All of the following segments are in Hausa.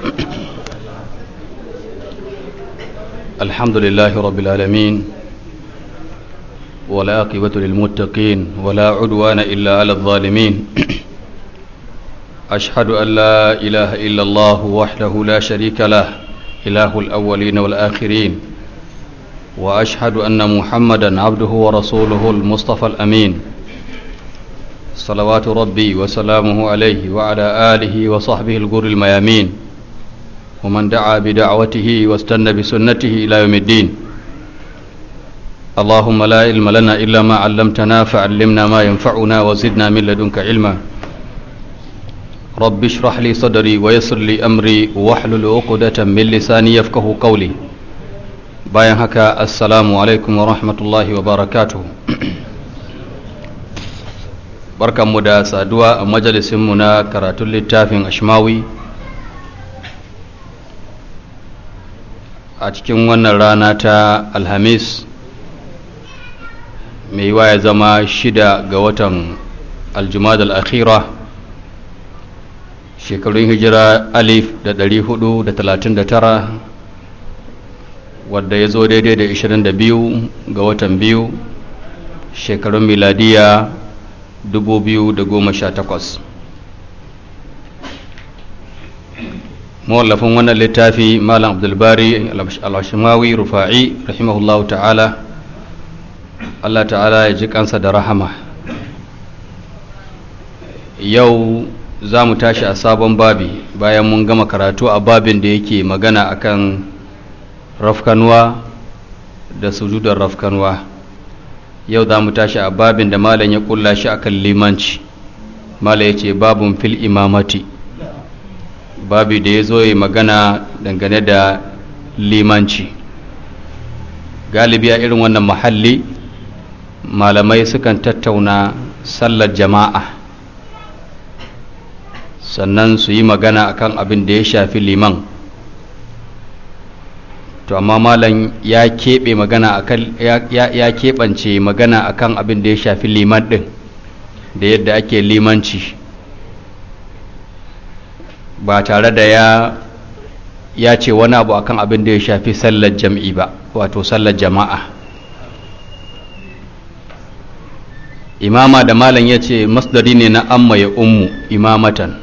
الحمد لله رب العالمين والعاقبة للمتقين ولا عدوان إلا على الظالمين أشهد أن لا إله إلا الله وحده لا شريك له إله الأولين والآخرين وأشهد أن محمدا عبده ورسوله المصطفى الأمين صلوات ربي وسلامه عليه وعلى آله وصحبه الغر الميامين ومن دعا بدعوته واستنى بسنته إلى يوم الدين اللهم لا علم لنا إلا ما علمتنا فعلمنا ما ينفعنا وزدنا من لدنك علما رب اشرح لي صدري ويسر لي أمري واحلل عقدة من لساني يفقه قولي bayan haka assalamu alaikum wa rahmatullahi wa barakatuhu barkanmu da saduwa a majalisinmu na karatun littafin ashmawi a cikin wannan rana ta alhamis mai yiwa ya zama shida ga watan aljumad al-akhira shekarun hijira alif da ɗari hudu da talatin da tara wadda ya zo daidai da 22 ga watan biyu shekarun miladiya 2018 mawallafin wannan littafi malam abdulbari al-hashimawi rufa'i rahimahullahu ta'ala allah ta'ala ya ji kansa da rahama yau za mu tashi a sabon babi bayan mun gama karatu a babin da yake magana akan rafkanuwa da sujudar rafkanuwa yau za mu tashi a babin da malam ya kulla shi akan limanci malam ya ce babin fil imamati babi da ya zo ya magana dangane da limanci galibi a irin wannan mahalli malamai sukan tattauna sallar jama'a sannan su yi magana akan abin da ya shafi liman to amma malam ya keɓe magana akan ya keɓance magana akan abin da ya shafi liman ɗin da yadda ake limanci ba tare da ya ya ce wani abu akan abin da ya shafi sallar jam'i ba wato sallar jama'a imama da malam ya ce masdari ne na amma ya ummu imamatan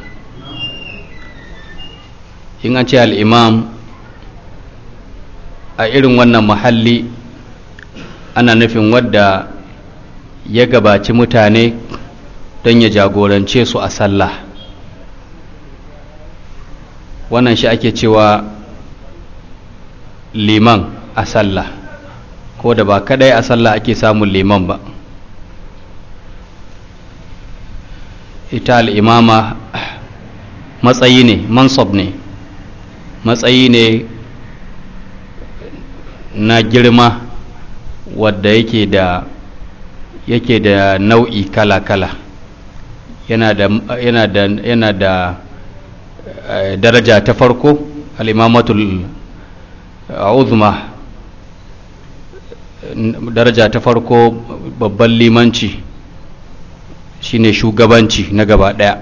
in an ce al'imam a irin wannan mahalli ana nufin wadda ya gabaci mutane don ya jagorance su a sallah wannan shi ake cewa liman a sallah ko da ba kadai a sallah ake samun liman ba ita al'imama matsayi ne mansab ne matsayi ne na girma wadda yake da yake da nau'i kala-kala yana da yana da yana da uh, daraja ta farko al'imamatul uzma daraja ta farko babban limanci shine shugabanci na gaba daya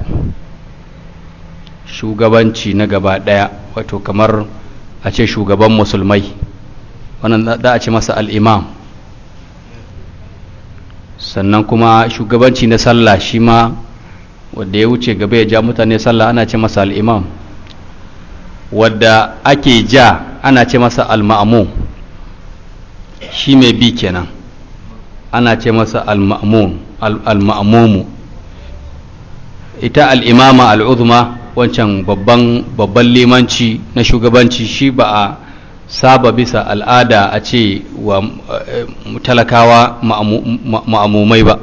shugabanci na gaba daya wato kamar a ce shugaban musulmai wannan za a ce masa al'imam sannan kuma shugabanci na sallah shi ma wadda ya wuce gaba ya ja mutane sallah ana ce masa al'imam wadda ake ja ana ce masa al-ma'amu shi mai bi kenan ana ce masa al-ma'amumu ita al'imama al'uzma wancan babban babban limanci na shugabanci shi ba a saba bisa al'ada a ce wa talakawa ma'amumai ba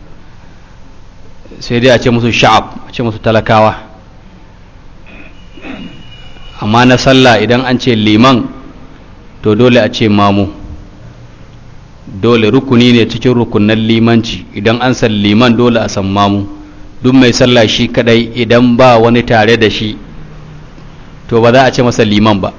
sai dai a ce musu sha'ab a ce musu talakawa amma na sallah idan an ce liman to dole a ce mamu dole rukuni ne cikin rukunan limanci idan an san liman dole a san mamu duk mai sallah shi kadai idan ba wani tare da shi to ba za a ce masa liman ba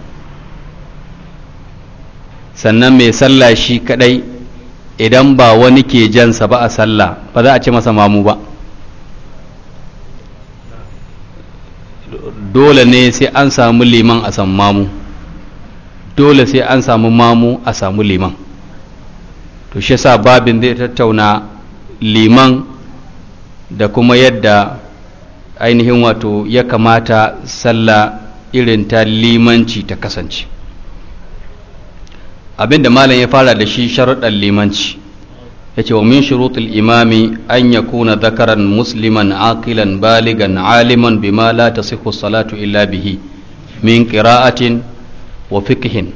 sannan mai sallah shi kadai idan ba wani ke jansa ba a sallah ba za a ce masa mamu ba dole ne sai an samu liman a samu mamu dole sai an samu mamu a samu liman to shi sa babin zai tattauna liman da kuma yadda ainihin wato ya kamata sallah irin ta limanci ta kasance abinda malam ya fara da shi sharuɗan limanci ya ce wa min shurutul imami an ya kuna zakaran musliman aqilan baligan aliman bima la tasihhu salatu illa bihi min qira'atin wa fiqhin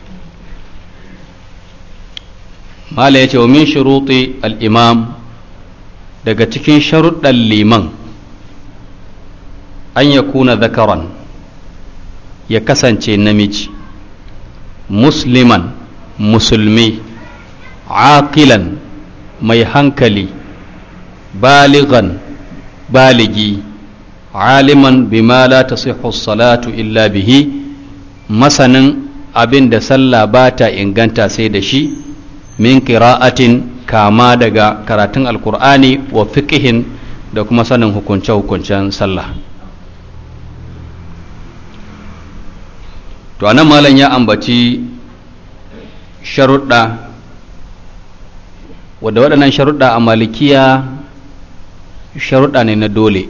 malam ya ce wa min shuruti al-imam daga cikin sharuɗan liman an ya kuna zakaran ya kasance namiji musliman musulmi aqilan mai hankali baligan baligi aliman bima la tasihhu salatu illa bihi masanin abin da sallah ba ta inganta sai da shi min qira'atin kama daga karatun alkur'ani wa fiqihin da kuma sanin hukunce-hukuncen sallah to anan malam ya ambaci sharuɗa wadda waɗannan sharuɗa a malikiya sharuɗa ne na dole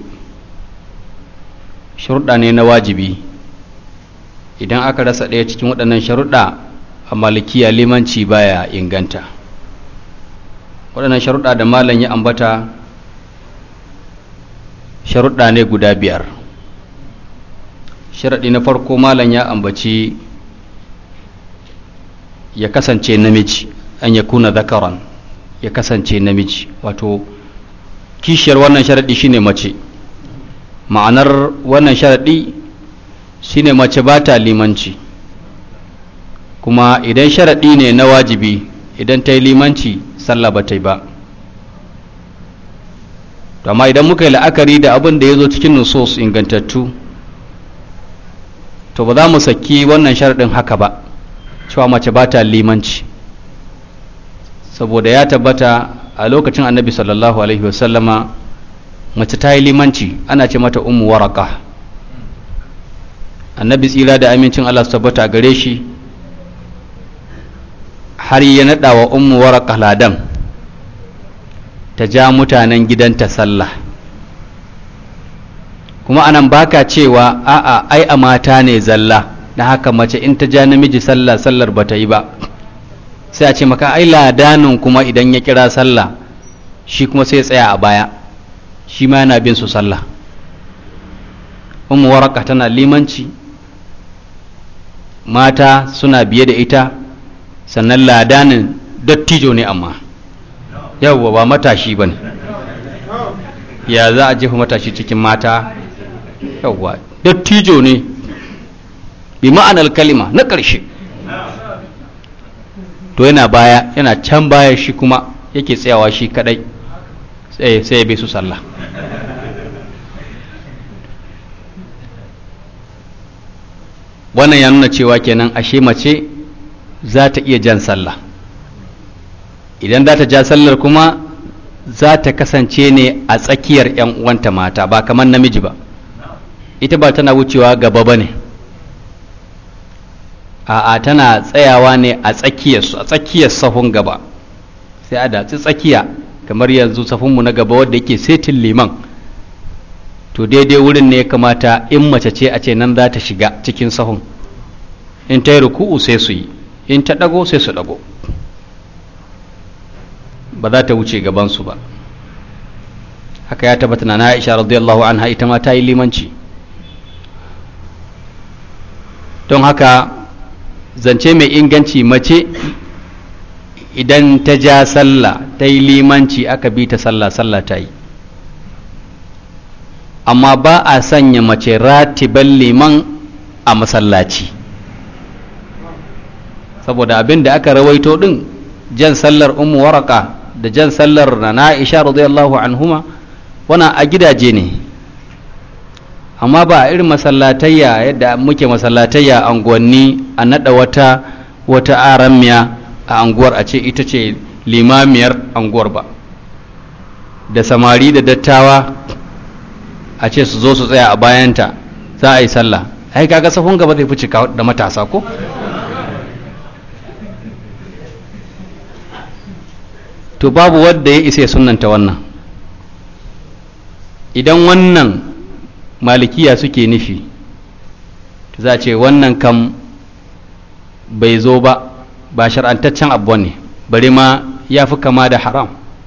sharuɗa ne na wajibi idan aka rasa ɗaya cikin waɗannan sharuɗa a malikiya limanci baya inganta waɗannan sharuɗa da malam ya ambata sharuɗa ne guda biyar sharaɗi na farko malam ya ambaci ya kasance namiji an ya kuna zakaran ya kasance namiji wato kishiyar wannan sharaɗi shine mace ma'anar wannan sharaɗi shine mace ba ta limanci kuma idan sharaɗi ne na wajibi idan ta yi limanci sallah ba ta yi ba amma idan muka yi la'akari da abin da ya zo cikin nusos ingantattu to ba za mu saki wannan sharaɗin haka ba cewa mace ba ta limanci saboda ya tabbata a lokacin annabi sallallahu alaihi wasallama mace ta yi limanci ana ce mata umu waraka annabi tsira da amincin allah su tabbata gare shi har ya naɗa wa umu waraka ladan ta ja mutanen gidanta sallah kuma anan baka cewa a'a ai a mata ne zalla na haka mace in ta ja namiji sallah sallar ba ta yi ba sai a ce maka ai ladanin kuma idan ya kira sallah shi kuma sai ya tsaya a baya shi ma yana bin su sallah ummu waraka tana limanci mata suna biye da ita sannan ladanin dattijo ne amma yawwa ba matashi ba ne ya za a jefa matashi cikin mata yawwa dattijo ne bi ma'anar kalima na ƙarshe to yana baya yana can baya shi kuma yake tsayawa shi kadai sai ya bai su sallah wannan ya nuna cewa kenan ashe mace za ta iya jan sallah idan za ta ja sallar kuma za ta kasance ne a tsakiyar 'yan uwanta mata ba kamar namiji ba ita ba tana wucewa gaba ba ne a'a tana tsayawa ne a tsakiyar a tsakiyar sahun gaba sai a datsi tsakiya kamar yanzu sahunmu na gaba wadda yake setin liman to daidai wurin ne ya kamata in mace ce a ce nan za ta shiga cikin sahun in ta yi ruku'u sai su yi in ta ɗago sai su ɗago ba za ta wuce gabansu ba haka ya tabbata na Aisha radiyallahu anha ita ma ta yi limanci don haka zance mai inganci mace idan ta ja sallah ta yi limanci aka bi ta sallah sallah ta yi amma ba a sanya mace ratiban liman a masallaci saboda abin da aka rawaito din jan sallar ummu waraka da jan sallar na Aisha radiyallahu anhuma wana a gidaje ne amma ba a irin masallatayya yadda muke masallatayya anguwanni a nada wata wata aramiya a anguwar a ce ita ce limamiyar anguwar ba da samari da dattawa a ce su zo su tsaya a bayanta za a yi sallah ai kaga sahun gaba zai fi cika da matasa ko to babu wadda ya isa ya sunanta wannan idan wannan malikiya suke nufi za a ce wannan kam bai zo ba ba shar'antaccen abu ne bari ma ya fi kama da haram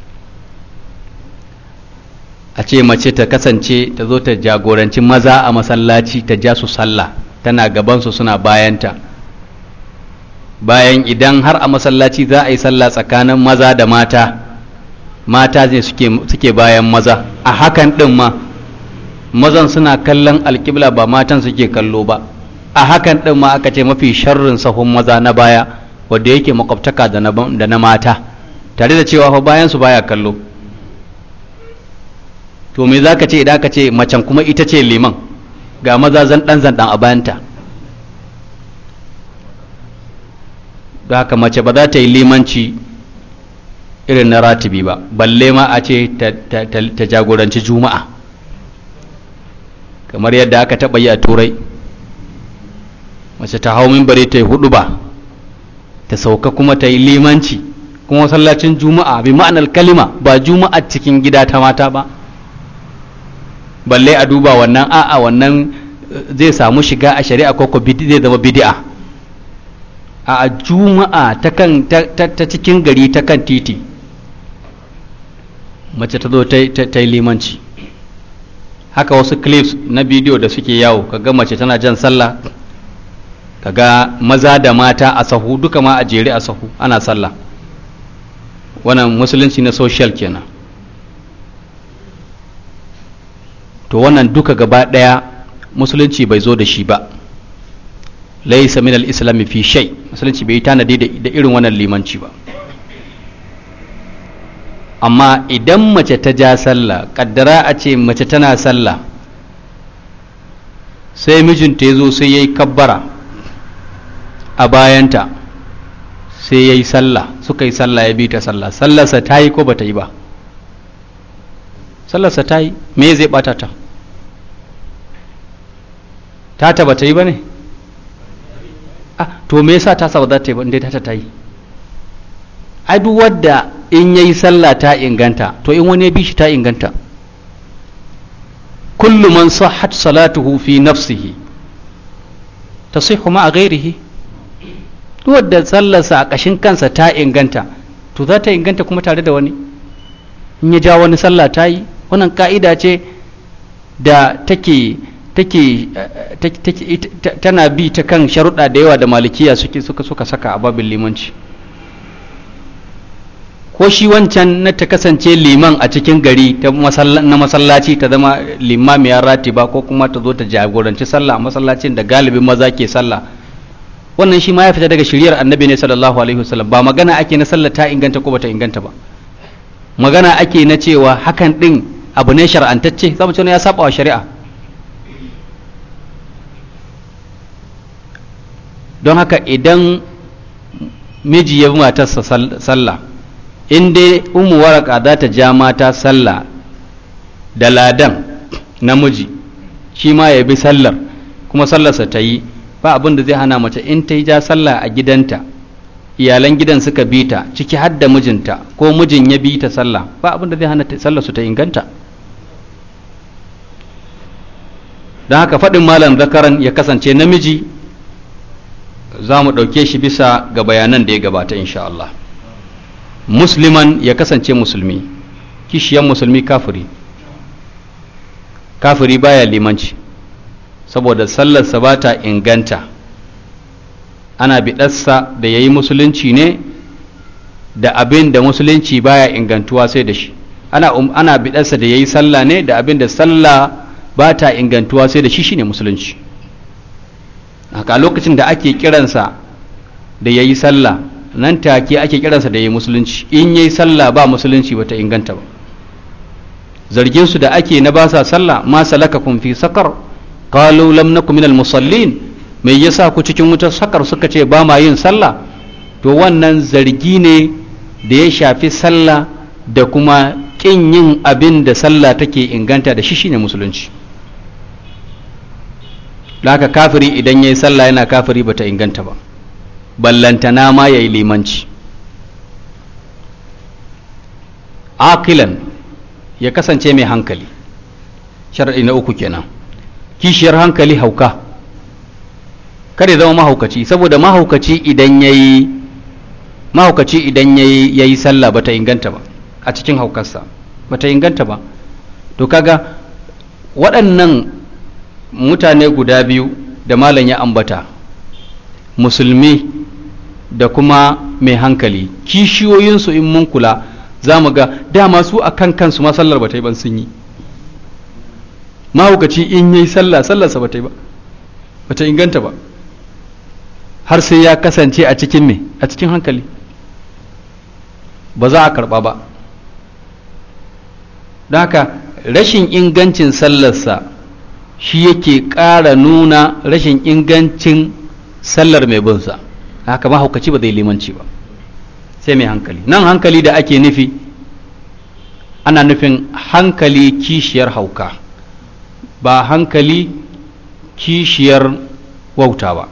a ce mace ta kasance ta zo ta jagoranci maza a masallaci ta ja su sallah tana gabansu suna bayanta bayan idan har a masallaci za a yi sallah tsakanin maza da mata mata ne suke bayan maza a hakan ɗin ma mazan suna kallon alƙibla ba matan suke kallo ba a hakan ɗin ma aka ce mafi sharrin sahun maza na baya wadda yake makwabtaka da na mata tare da cewa fa bayan su baya kallo to me za ka ce idan ka ce macen kuma ita ce liman ga maza zan ɗan zan a bayanta da haka mace ba za ta yi limanci irin na ratibi ba balle ma a ce ta jagoranci juma'a kamar yadda aka taɓa yi a turai mace ta hau mimbari ta yi hudu ba ta sauka kuma ta yi limanci kuma masallacin juma'a bi ma'anar kalima ba juma'a cikin gida ta mata ba balle a duba wannan a'a wannan zai samu shiga a shari'a ko ko zai zama bid'a a juma'a ta kan ta cikin gari ta kan titi mace ta zo ta yi limanci haka wasu clips na bidiyo da suke yawo kaga mace tana jan sallah kaga maza da mata a sahu duka ma a jere a sahu ana sallah wannan musulunci na social kenan to wannan duka gaba ɗaya musulunci bai zo da shi ba laisa min al-islam fi shay musulunci bai tanadi da irin wannan limanci ba amma idan mace ta ja sallah kaddara a ce mace tana sallah sai mijinta ya zo sai ya yi kabbara a bayanta sai ya yi sallah suka yi sallah ya bi ta sallah sallarsa ta yi ko ba ta yi ba sallarsa ta yi me zai bata ta ta ta ba ta yi ba ne ah to me yasa ta ba za ta yi ba inda ta ta yi ai duk wadda in yayi sallah ta inganta to in wani ya bi shi ta inganta kullu man sahhat salatuhu fi nafsihi tasihhu ma ghairihi duk wadda sallarsa a kashin kansa ta inganta to za ta inganta kuma tare da wani in ya ja wani sallah ta yi wannan ka'ida ce da take take tana bi ta kan sharuɗa da yawa da malikiya suke suka suka saka a babin limanci ko shi wancan na ta kasance liman a cikin gari na masallaci ta zama limamiyar ratiba ko kuma ta zo ta jagoranci sallah a masallacin da galibin maza ke sallah wannan shi ma ya fita daga shiriyar annabi ne sallallahu alaihi wasallam ba magana ake na sallah ta inganta ko bata inganta ba magana ake na cewa hakan din abu ne shar'antacce zamu ce ya saba wa shari'a don haka idan miji ya bi matarsa sallah in dai umu waraka za ta ja mata sallah da ladan namiji shi ma ya bi sallar kuma sallarsa ta yi ba abin da zai hana mace in ta yi ja sallah a gidanta iyalan gidan suka bi ta ciki har da mijinta ko mijin ya bi ta sallah ba abin da zai hana sallarsu ta inganta don haka faɗin malam zakaran ya kasance namiji za mu ɗauke shi bisa ga bayanan da ya gabata insha Allah musliman ya kasance musulmi kishiyan musulmi kafiri kafiri baya limanci saboda sallarsa ba ta inganta ana biɗarsa da ya yi musulunci ne da abin da musulunci baya ingantuwa sai da shi ana, um, ana biɗarsa da ya yi sallah ne da abin da sallah ba ta ingantuwa sai da shi shine musulunci haka lokacin da ake kiransa da ya yi sallah nan take ake kiransa da ya yi musulunci in ya yi sallah ba musulunci ba ta inganta ba zarginsu da ake na ba sa sallah ma salaka kun fi sakar qalu lam nakum minal musallin mai yasa ku cikin wutar sakar suka ce ba ma yin sallah to wannan zargi ne da ya shafi sallah da kuma kin yin abin da sallah take inganta da shi shine musulunci da haka kafiri idan ya yi sallah yana kafiri bata inganta ba ballantana ma ya yi limanci akilan ya kasance mai hankali sharaɗi na uku kenan kishiyar hankali hauka kada ya zama mahaukaci saboda mahaukaci idan ya yi mahaukaci idan ya yi sallah bata inganta ba a cikin haukarsa bata inganta ba to kaga waɗannan mutane guda biyu da malam ya ambata musulmi da kuma mai hankali kishiyoyinsu in mun kula za mu ga dama su a kan kansu ma sallar ba ta yi ban sun yi mahaukaci in yi sallah sallarsa ba ta yi ba ba ta inganta ba har sai ya kasance a cikin me a cikin hankali ba za a karba ba don haka rashin ingancin sallarsa shi yake ƙara nuna rashin ingancin sallar mai binsa haka mahaukaci ba zai limanci ba sai mai hankali nan hankali da ake nufi ana nufin hankali kishiyar hauka ba hankali kishiyar wauta ba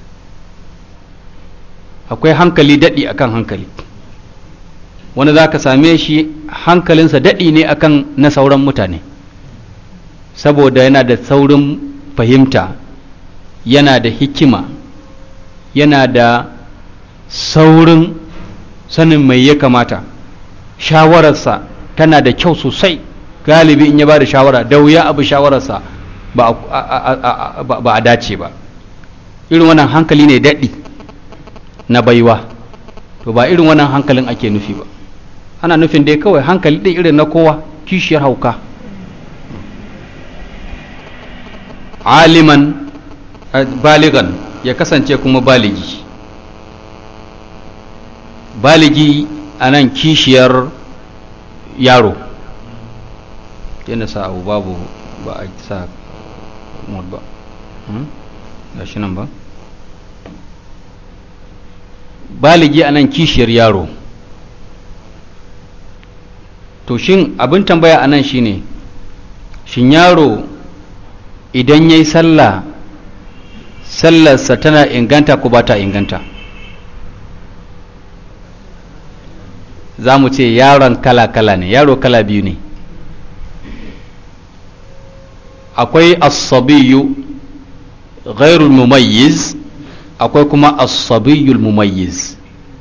akwai hankali daɗi akan hankali wani za ka same shi hankalinsa daɗi ne akan na sauran mutane saboda yana da saurin fahimta yana da hikima yana da saurin sanin mai ya kamata shawararsa tana da kyau sosai galibi in ya ba da shawara da wuya abu shawararsa ba a dace ba irin wannan hankali ne daɗi na baiwa to ba irin wannan hankalin ake nufi ba ana nufin dai kawai hankali ɗin irin na kowa kishiyar hauka aliman baligan ya kasance kuma baligi baligi a nan kishiyar yaro yana sa abu babu ba a sa mod ba ga shi nan ba baligi a nan kishiyar yaro to shin abin tambaya a nan shine shin yaro idan ya yi sallah sallarsa tana inganta ko ba ta inganta za mu ce yaron kala-kala ne yaro kala biyu ne akwai asabiyu ghairul mumayyiz akwai kuma asabiyul mumayyiz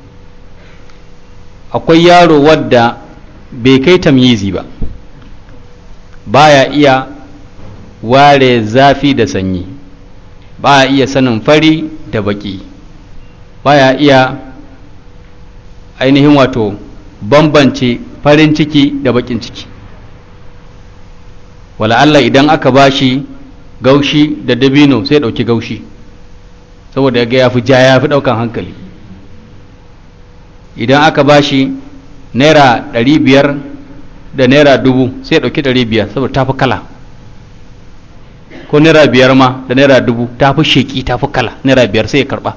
akwai yaro wadda bai kai tamyizi ba baya iya ware zafi da sanyi baya iya sanin fari da baki baya iya ainihin wato bambance farin ciki da bakin ciki wala Allah idan aka bashi gaushi da dabino sai ɗauki gaushi saboda ya ga ya fi ja ya fi ɗaukan hankali idan aka bashi naira ɗari biyar da naira dubu sai ɗauki ɗari biyar saboda ta fi kala ko naira biyar ma da naira dubu ta fi sheƙi ta fi kala naira biyar sai ya karɓa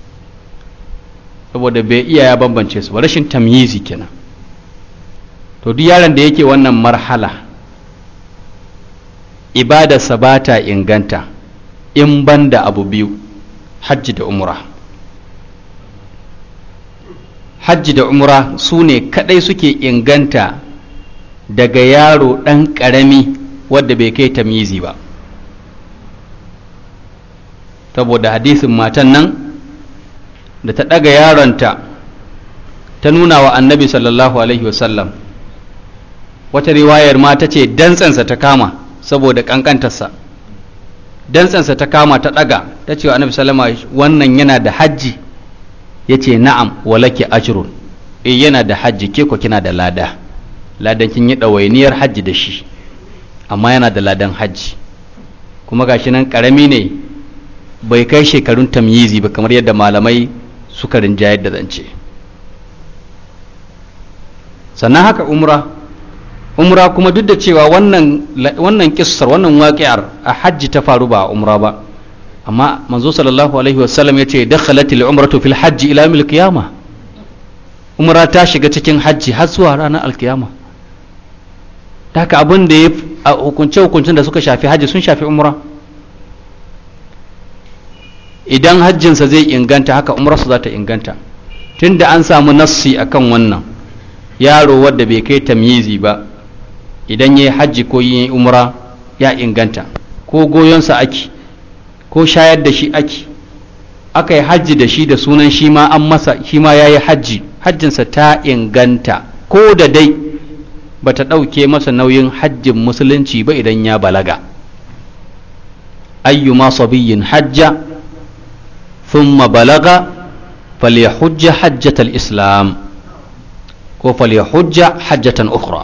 saboda bai iya ya bambance su ba rashin tamyizi kenan to duk yaron da yake wannan marhala ibadarsa ba ta inganta in ban da abu biyu hajji da umra hajji da umra su ne kadai suke inganta daga yaro ɗan ƙarami wadda bai kai tamyizi ba saboda hadisin matan nan da ta ɗaga yaronta ta nuna wa annabi sallallahu alaihi wasallam wata riwayar ma ta ce dantsansa ta kama saboda ƙanƙantarsa dantsansa ta kama ta ɗaga ta ce wa annabi sallama wannan yana da hajji ya ce na'am walaki ajrun e yana da hajji ke ko kina da lada ladan kin yi ɗawainiyar hajji da shi amma yana da ladan hajji kuma gashi nan ƙarami ne bai kai shekarun tamyizi ba kamar yadda malamai suka rinjayar da zance sannan haka umra umra kuma duk da cewa wannan wannan kissar wannan waƙi'ar a hajji ta faru ba a umra ba amma manzo sallallahu alaihi wasallam ya ce dakhalat al-umratu fil hajji ila yawmil qiyamah umra ta shiga cikin hajji har zuwa ranar alkiyama haka abin da ya hukunce hukuncin da suka shafi hajji sun shafi umra idan hajjinsa zai inganta haka umrarsa za ta inganta tunda an samu nassi akan wannan yaro wadda bai kai tamyizi ba idan ya yi hajji ko yi umra ya inganta ko goyonsa ake ko shayar da shi ake aka yi hajji da shi da sunan shi ma an masa shi ma ya yi hajji hajjinsa ta inganta ko da dai ba ta ɗauke masa nauyin hajjin musulunci ba idan ya balaga ayyuma sabiyyin hajja thumma balaga falyahujja hajjatal islam ko falyahujja hajjatan ukhra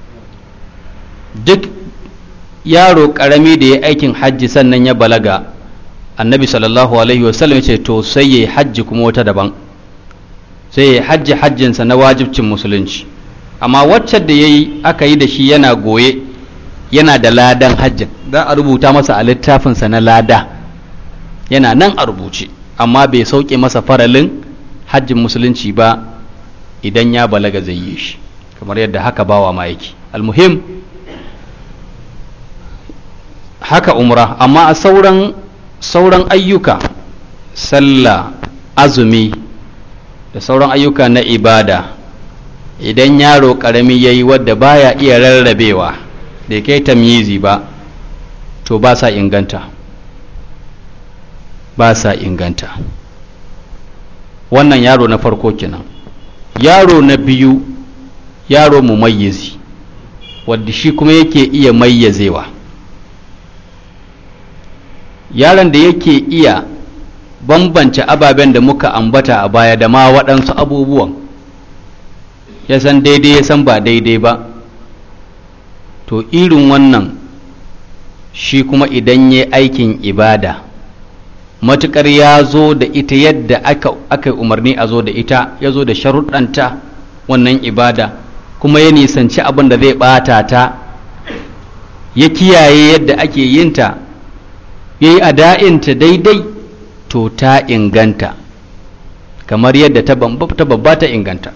duk yaro karami da ya aikin hajji sannan ya balaga annabi sallallahu alaihi wasallam ya ce to sai ya yi hajji kuma wata daban sai ya yi hajji hajjinsa na wajibcin musulunci amma wacce da ya yi aka yi da shi yana goye yana da ladan hajjin za a rubuta masa a littafinsa na lada yana nan a rubuce amma bai sauke masa faralin hajjin musulunci ba idan ya balaga zai yi shi kamar yadda haka bawa ma yake almuhim haka umra amma a sauran sauran ayyuka sallah azumi da sauran ayyuka na ibada idan yaro karami ya yi wadda baya iya rarrabewa da kai tamyizi ba to ba sa inganta ba sa inganta wannan yaro na farko kenan yaro na biyu yaro mumayyizi wadda shi kuma yake iya mayyazewa yaron da yake iya bambance ababen da muka ambata a baya da ma waɗansu abubuwan ya san daidai ya san ba daidai ba to irin wannan shi kuma idan ya aikin ibada matuƙar ya zo da ita yadda aka, aka umarni a zo da ita ya zo da sharuɗanta wannan ibada kuma ya nisanci abin da zai ɓata ta ya kiyaye yadda ake yinta ya yi ada'inta daidai to ta inganta kamar yadda ta babba ta inganta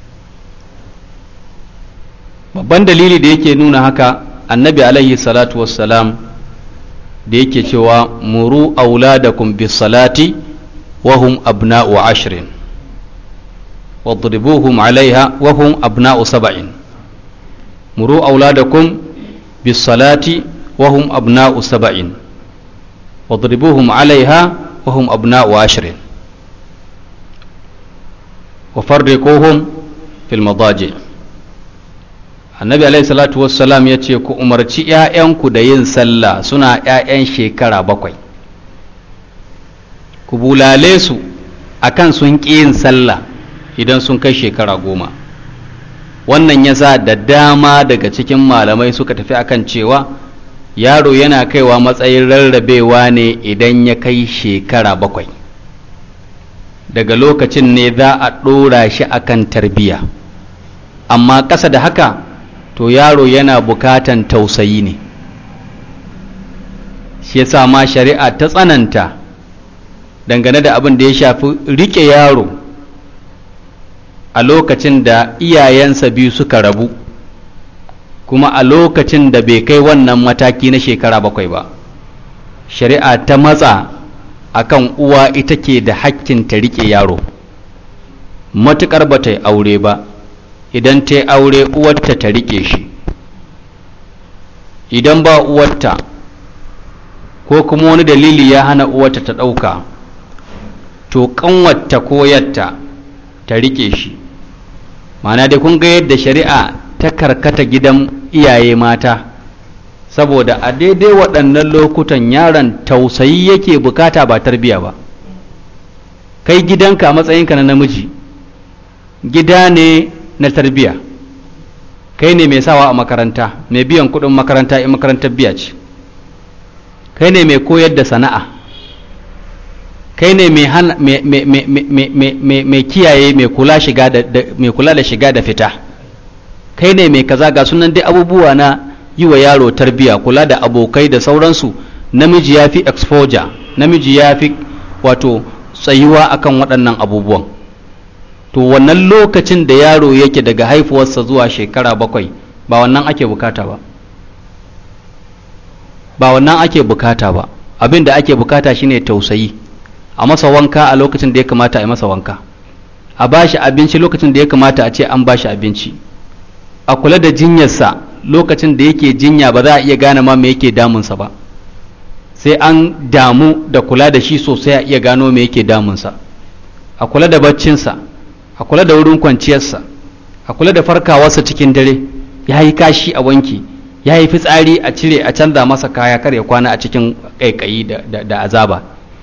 babban dalili da yake nuna haka annabi alaihi salatu wassalam da yake cewa muru auladakum bis salati wa hum abna'u ashrin wadribuhum alaiha wa hum abna'u sab'in muru auladakum bis salati wa hum abna'u sab'in wadribuhum alaiha wa hum abna'u ashrin wa farriquhum fil madaji' annabi alaihi salatu wassalam ya ce ku umarci ‘ya'yanku da yin sallah suna ‘ya'yan shekara bakwai ku bulale su akan sun ƙi yin sallah idan sun kai shekara goma wannan ya sa da dama daga cikin malamai suka tafi akan cewa yaro yana kaiwa matsayin rarrabewa ne idan ya kai shekara bakwai daga lokacin ne za a ɗora shi akan tarbiyya amma ƙasa da haka to yaro yana bukatan tausayi ne shi yasa ma shari'a ta tsananta dangane da abin da ya shafi rike yaro a lokacin da iyayensa biyu suka rabu kuma a lokacin da bai kai wannan mataki na shekara bakwai ba shari'a ta matsa akan uwa ita ke da hakkin ta rike yaro matuƙar ba ta yi aure ba idan ta yi aure uwarta ta rike shi idan ba uwarta ko kuma wani dalili ya hana uwarta ta ɗauka to ƙanwarta ko yatta ta rike shi mana dai kun ga yadda shari'a ta karkata gidan iyaye mata saboda a daidai waɗannan lokutan yaron tausayi yake bukata ba tarbiya ba kai gidanka a matsayinka na namiji gida ne na tarbiya kai ne mai sawa a makaranta mai biyan kudin makaranta in makarantar biya ce kai ne mai koyar da sana'a kai ne mai kiyaye mai kula da shiga da fita kai ne mai kaza ga sunan dai abubuwa na yi wa yaro tarbiya kula da abokai da sauransu namiji ya fi exposure namiji ya fi wato tsayuwa akan waɗannan abubuwan to wannan lokacin da yaro yake daga haifuwarsa zuwa shekara bakwai ba wannan ake bukata ba ba wannan ake bukata ba abin da ake bukata shine tausayi a masa wanka a lokacin da ya kamata a yi masa wanka a ba shi abinci lokacin da ya kamata a ce an ba shi abinci a kula da jinyarsa lokacin da yake jinya ba za a iya gane ma me yake damunsa ba sai an damu da kula da shi sosai a iya gano me yake damunsa a kula da baccinsa a kula da wurin kwanciyarsa a kula da farkawarsa cikin dare ya yi kashi a wanki ya yi fitsari a cire a canza masa kaya kar ya kwana a cikin ƙaiƙayi da azaba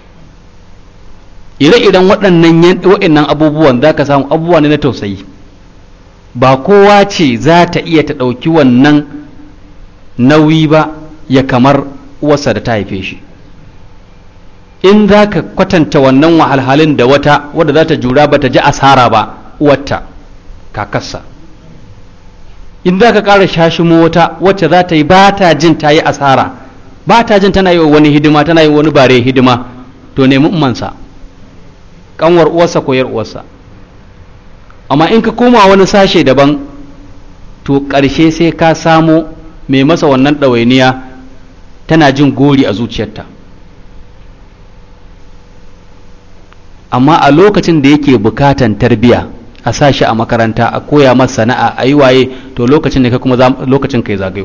ire-iren waɗannan abubuwan za ka samu abubuwa ne na tausayi ba kowa ce za ta iya ta ɗauki wannan nauyi ba ya kamar uwarsa da ta haife shi in za ka kwatanta wannan wahalhalin da wata wadda za ta jura ba ta ji asara ba uwarta kakarsa in za ka ƙara shashimo wata wacce za ta yi ba ta jin ta yi asara ba ta jin tana yi wa wani hidima tana yi wa wani bare hidima to nemi ummansa kanwar uwarsa ko yar uwarsa amma in ka koma wani sashe daban to ƙarshe sai ka samo mai masa wannan ɗawainiya tana jin gori a zuciyarta amma a lokacin da yake bukatan tarbiya a sa shi a makaranta a koya masa sana'a a yi waye to lokacin da ka kuma lokacin kai zagayo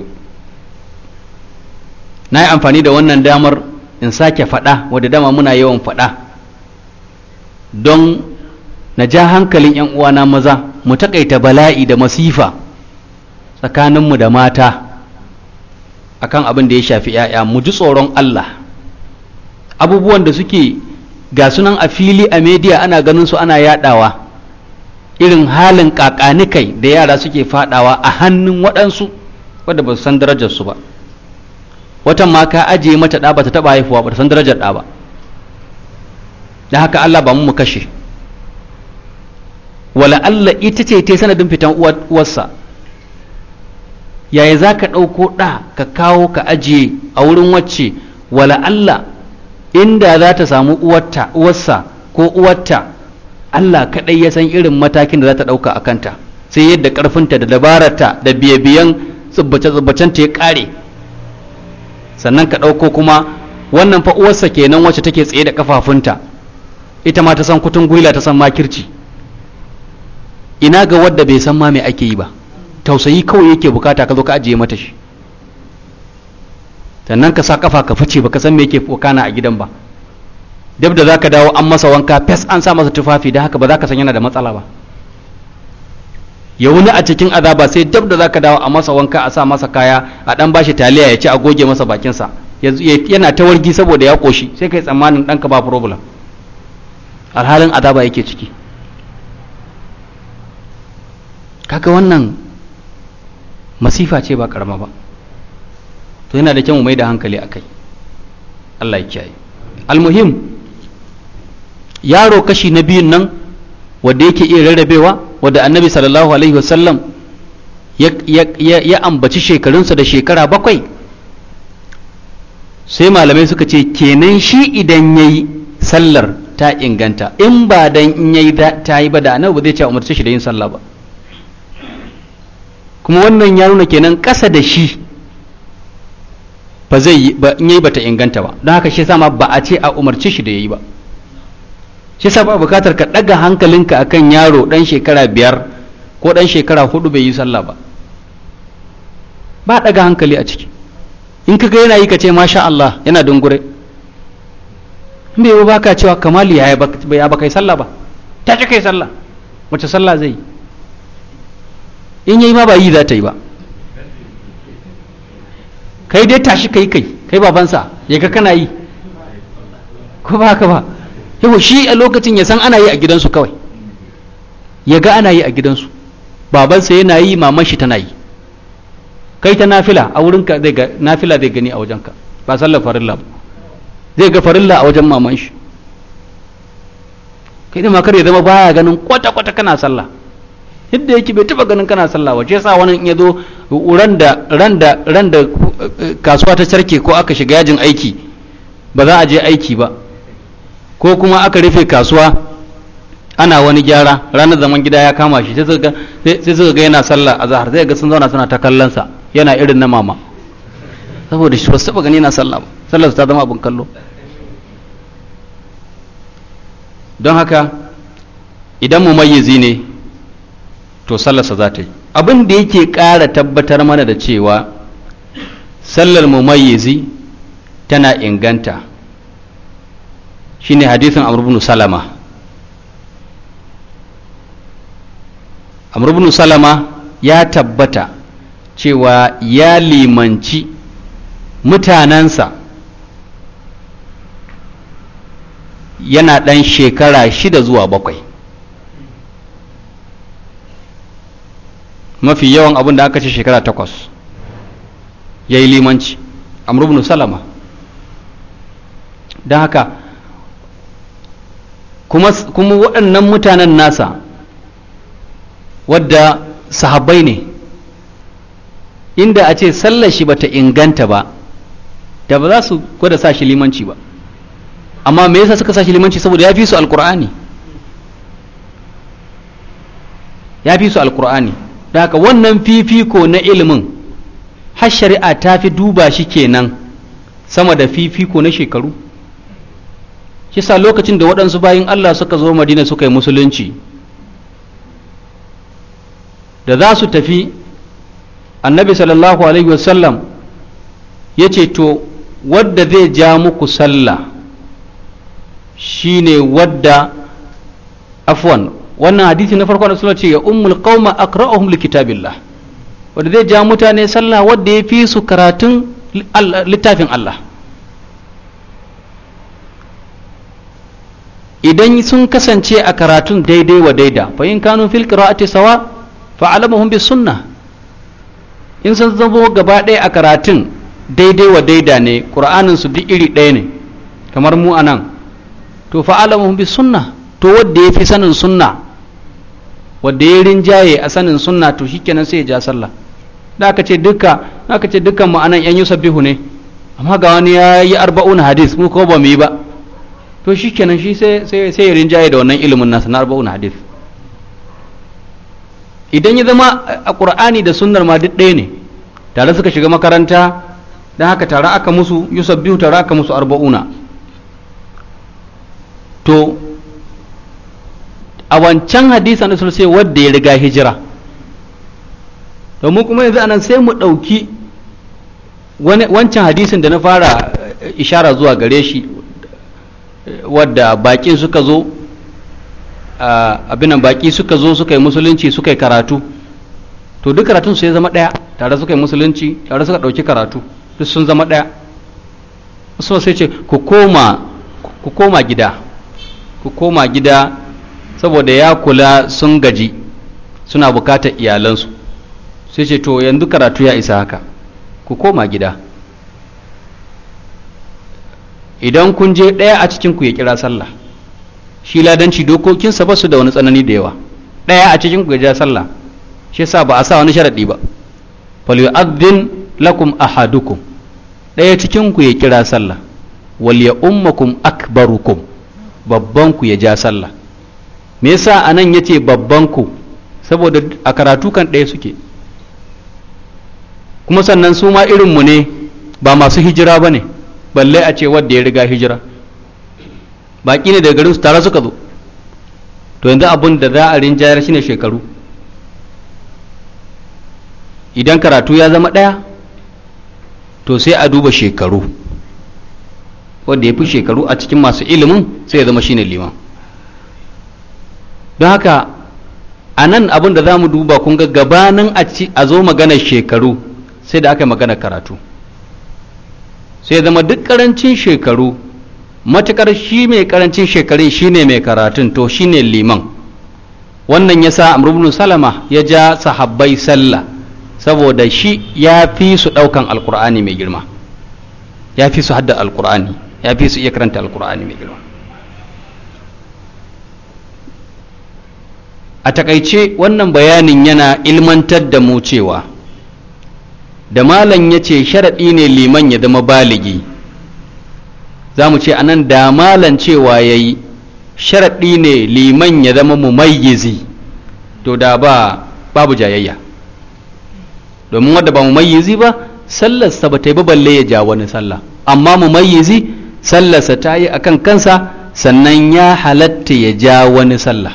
na yi amfani da wannan damar in sake faɗa wadda dama muna yawan faɗa don na ja hankalin 'yan uwana maza mu taƙaita bala'i da masifa tsakaninmu da mata akan abin da ya shafi 'ya'ya mu ji tsoron Allah abubuwan da suke ga sunan a fili a media ana ganin su ana yadawa irin halin kakanikai da yara suke fadawa a hannun waɗansu wadda ba su san darajarsu ba watan ma ka ajiye mata ɗa ba ta taɓa haifuwa ba ta san darajar ɗa ba da haka Allah ba mu mu kashe wala Allah ita ce ta sanadin fitan uwarsa yaya za ka ɗauko ɗa ka kawo ka ajiye a wurin wacce wala Allah inda za ta samu uwarta uwarsa ko uwarta Allah kaɗai ya san irin matakin da za ta ɗauka a kanta sai yadda ƙarfinta da dabararta da biye-biyen tsubbace-tsubbacen ta ya ƙare sannan ka ɗauko kuma wannan fa uwarsa kenan wacce take tsaye da ƙafafunta ita ma ta san kutun gwila ta san makirci ina ga wadda bai san ma me ake yi ba tausayi kawai yake bukata ka zo ka ajiye mata shi sannan ka sa kafa ka fice baka san me yake wakana a gidan ba dab da zaka dawo an masa wanka fes an sa masa tufafi da haka ba za ka san yana da matsala ba ya wuni a cikin azaba sai dab da zaka dawo a masa wanka a sa masa kaya a dan bashi taliya ya ci a goge masa bakinsa yana ta wargi saboda ya koshi sai kai tsammanin ɗanka ba problem alhalin azaba yake ciki kaga wannan masifa ce ba karama ba to yana da kyau mu mai da hankali akai Allah ya kiyaye almuhim yaro kashi na biyun nan wanda yake iya rarrabewa wanda annabi sallallahu alaihi wasallam ya, ya, ya, ya ambaci shekarunsa da shekara bakwai sai malamai suka ce kenan shi idan ya yi sallar ta inganta in ba dan in ya yi ta yi ba da annabi ba zai ce umarci shi da yin sallah ba kuma wannan ya nuna kenan ƙasa da shi ba zai yi ba in yayi bata inganta ba don haka shi sama ba a ce a umarci shi da yayi ba shi sa ba bukatar ka ɗaga hankalinka akan yaro ɗan shekara biyar ko ɗan shekara hudu bai yi sallah ba ba ɗaga hankali a ciki in ka ga yana yi ka ce masha Allah yana dungure in bai ba ka cewa kamali ya ba kai sallah ba ta ce kai sallah wace sallah zai yi in yayi ma ba yi za ta yi ba kai dai tashi kai kai kai babansa ya ga kana yi ko ba haka ba yau shi a lokacin ya san ana yi a gidansu kawai ya ga ana yi a gidansu babansa yana yi maman shi tana yi kai ta nafila a wurinka zai ga nafila zai gani a wajenka ba sallar farilla ba zai ga farilla a wajen maman shi kai da makar ya zama baya ganin kwata-kwata kana sallah yadda yake bai taba ganin kana sallah wace yasa wani in ya zo ran da ran da ran da kasuwa ta sarke ko aka shiga yajin aiki ba za a je aiki ba ko kuma aka rufe kasuwa ana wani gyara ranar zaman gida ya kama shi sai suka ga yana sallah a zahar zai ga sun zauna suna ta kallon sa yana irin na mama saboda shi ba su taba gani yana sallah ba sallar ta zama abin kallo don haka idan mumayyizi ne to sallarsa za ta yi abin da yake ƙara tabbatar mana da cewa sallar mumayyizi tana inganta shine hadisin amr ibn salama amr ibn salama ya tabbata cewa ya limanci mutanensa yana ɗan shekara shida zuwa bakwai mafi yawan abin da aka ce shekara takwas ya yi limanci amrubnu salama don haka kuma, kuma waɗannan mutanen nasa wadda sahabbai ne inda a ce sallar shi bata inganta ba da ba za su gwada sa shi limanci ba amma me yasa suka sa shi limanci saboda ya fi su alkur'ani ya fi su alkur'ani da haka wannan fifiko na ilimin har shari'a ta fi duba shi kenan sama da fifiko na shekaru shi sa lokacin da waɗansu bayin Allah suka zo madina suka yi musulunci da za su tafi annabi sallallahu alaihi wasallam ya ce to wadda zai ja muku sallah shine wadda afwan wannan hadisi na farko da suna ce ya ummul qauma aqra'uhum likitabillah wanda zai ja mutane sallah wadda ya fi su karatun littafin Allah idan sun kasance a karatun daidai wa daida fa in kanu fil qira'ati sawa fa alamuhum bis sunnah in sun zamo gaba ɗaya a karatun daidai wa daida ne qur'anin su duk iri ɗaya ne kamar mu anan to fa alamuhum bis sunnah to wanda ya fi sanin sunna wanda ya rinjaye a sanin sunna to shikenan sai ya ja sallah da aka ce duka aka ce dukkan mu anan yan yusabbihu ne amma ga wani ya yi arba'un hadis mu ko ba mu yi ba to shikenan shi sai sai sai ya rinjaye da wannan ilimin nasa na arba'un hadis idan ya zama a qur'ani da sunnar ma duk ɗaya ne tare suka shiga makaranta dan haka tare aka musu yusabbihu tare aka musu arba'una to a wancan hadisan da sai wadda ya riga hijira domin kuma yanzu anan sai mu ɗauki wancan hadisin da na fara ishara zuwa gare shi wadda baƙin suka zo abinan baƙi suka zo suka yi musulunci suka yi karatu to duk karatun su ya zama ɗaya tare suka yi musulunci tare suka ɗauki karatu duk sun zama ɗaya so sai ce ku koma ku koma gida ku koma gida saboda ya kula sun gaji suna bukatar iyalansu sai ce to yanzu karatu ya isa haka ku koma gida idan kun je ɗaya a cikinku ya kira sallah shi ladanci dokokinsa ba su da wani tsanani da yawa ɗaya a cikinku ya ja sallah shi yasa ba a sa wani sharaɗi ba falyu'adhdhin lakum ahadukum ɗaya cikinku ya kira sallah wal ya ummakum akbarukum babban ku ya ja sallah me yasa anan yace babban ku saboda a karatu kan ɗaya suke kuma sannan su ma irinmu ne ba masu hijira ba ne balle a ce wadda ya riga hijira baƙi ne daga garin su tare suka zo to yanzu abin da za a rinjayar shine shekaru idan karatu ya zama ɗaya to sai a duba shekaru wanda ya fi shekaru a cikin masu ilimin sai ya zama shine liman don haka a nan abin da za mu duba kun ga gabanin a zo maganar shekaru sai da aka yi maganar karatu sai zama duk karancin shekaru matukar shi mai karancin shekarun shine mai karatun to shine liman wannan yasa amr ibn salama ya ja sahabbai sallah saboda shi ya fi su daukan alkur'ani mai girma ya fi su hadda alkur'ani ya fi su iya karanta alkur'ani mai girma a takaice wannan bayanin yana ilmantar da mu cewa da malam ya ce sharaɗi ne liman ya zama baligi za mu ce anan da malam cewa ya yi sharaɗi ne liman ya zama mumayyizi to da ba babu jayayya domin wadda ba mumayyizi ba sallarsa ba ta yi ba balle ya ja wani sallah amma mumayyizi sallarsa ta yi akan kansa sannan ya halatta ya ja wani sallah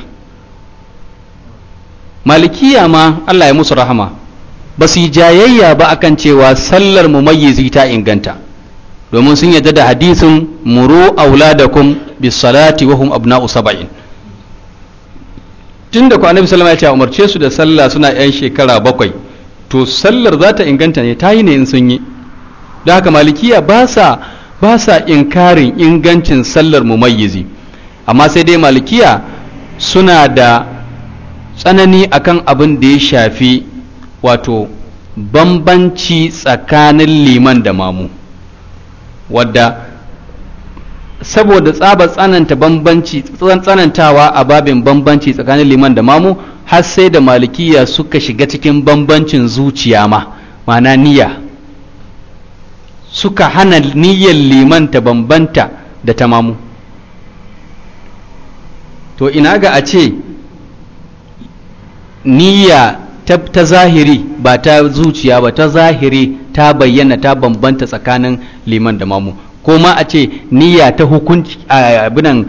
malikiya ma Allah ya musu rahama ba su yi jayayya ba akan cewa sallar mumayyizi ta inganta domin sun yadda da hadisin muru auladakum bis salati wa hum abna'u saba'in tunda ku annabi sallallahu alaihi wasallam ya umarce su da sallah suna yan shekara bakwai to sallar za ta inganta ne ta yi ne in sun yi don haka malikiya ba sa ba sa inkarin ingancin sallar mumayyizi amma sai dai malikiya suna da tsanani akan abin da ya shafi wato bambanci tsakanin liman da mamu wadda saboda tsaba tsananta bambanci tsanantawa a babin bambanci tsakanin liman da mamu har sai da malikiya suka shiga cikin bambancin zuciya ma ma'ana niyya suka hana niyyar liman ta bambanta da ta mamu to ina ga a ce niyya ta, ta zahiri ba ta zuciya ba ta zahiri ta bayyana ta bambanta tsakanin liman da mamu ko ma a ce niyya ta hukunci abinan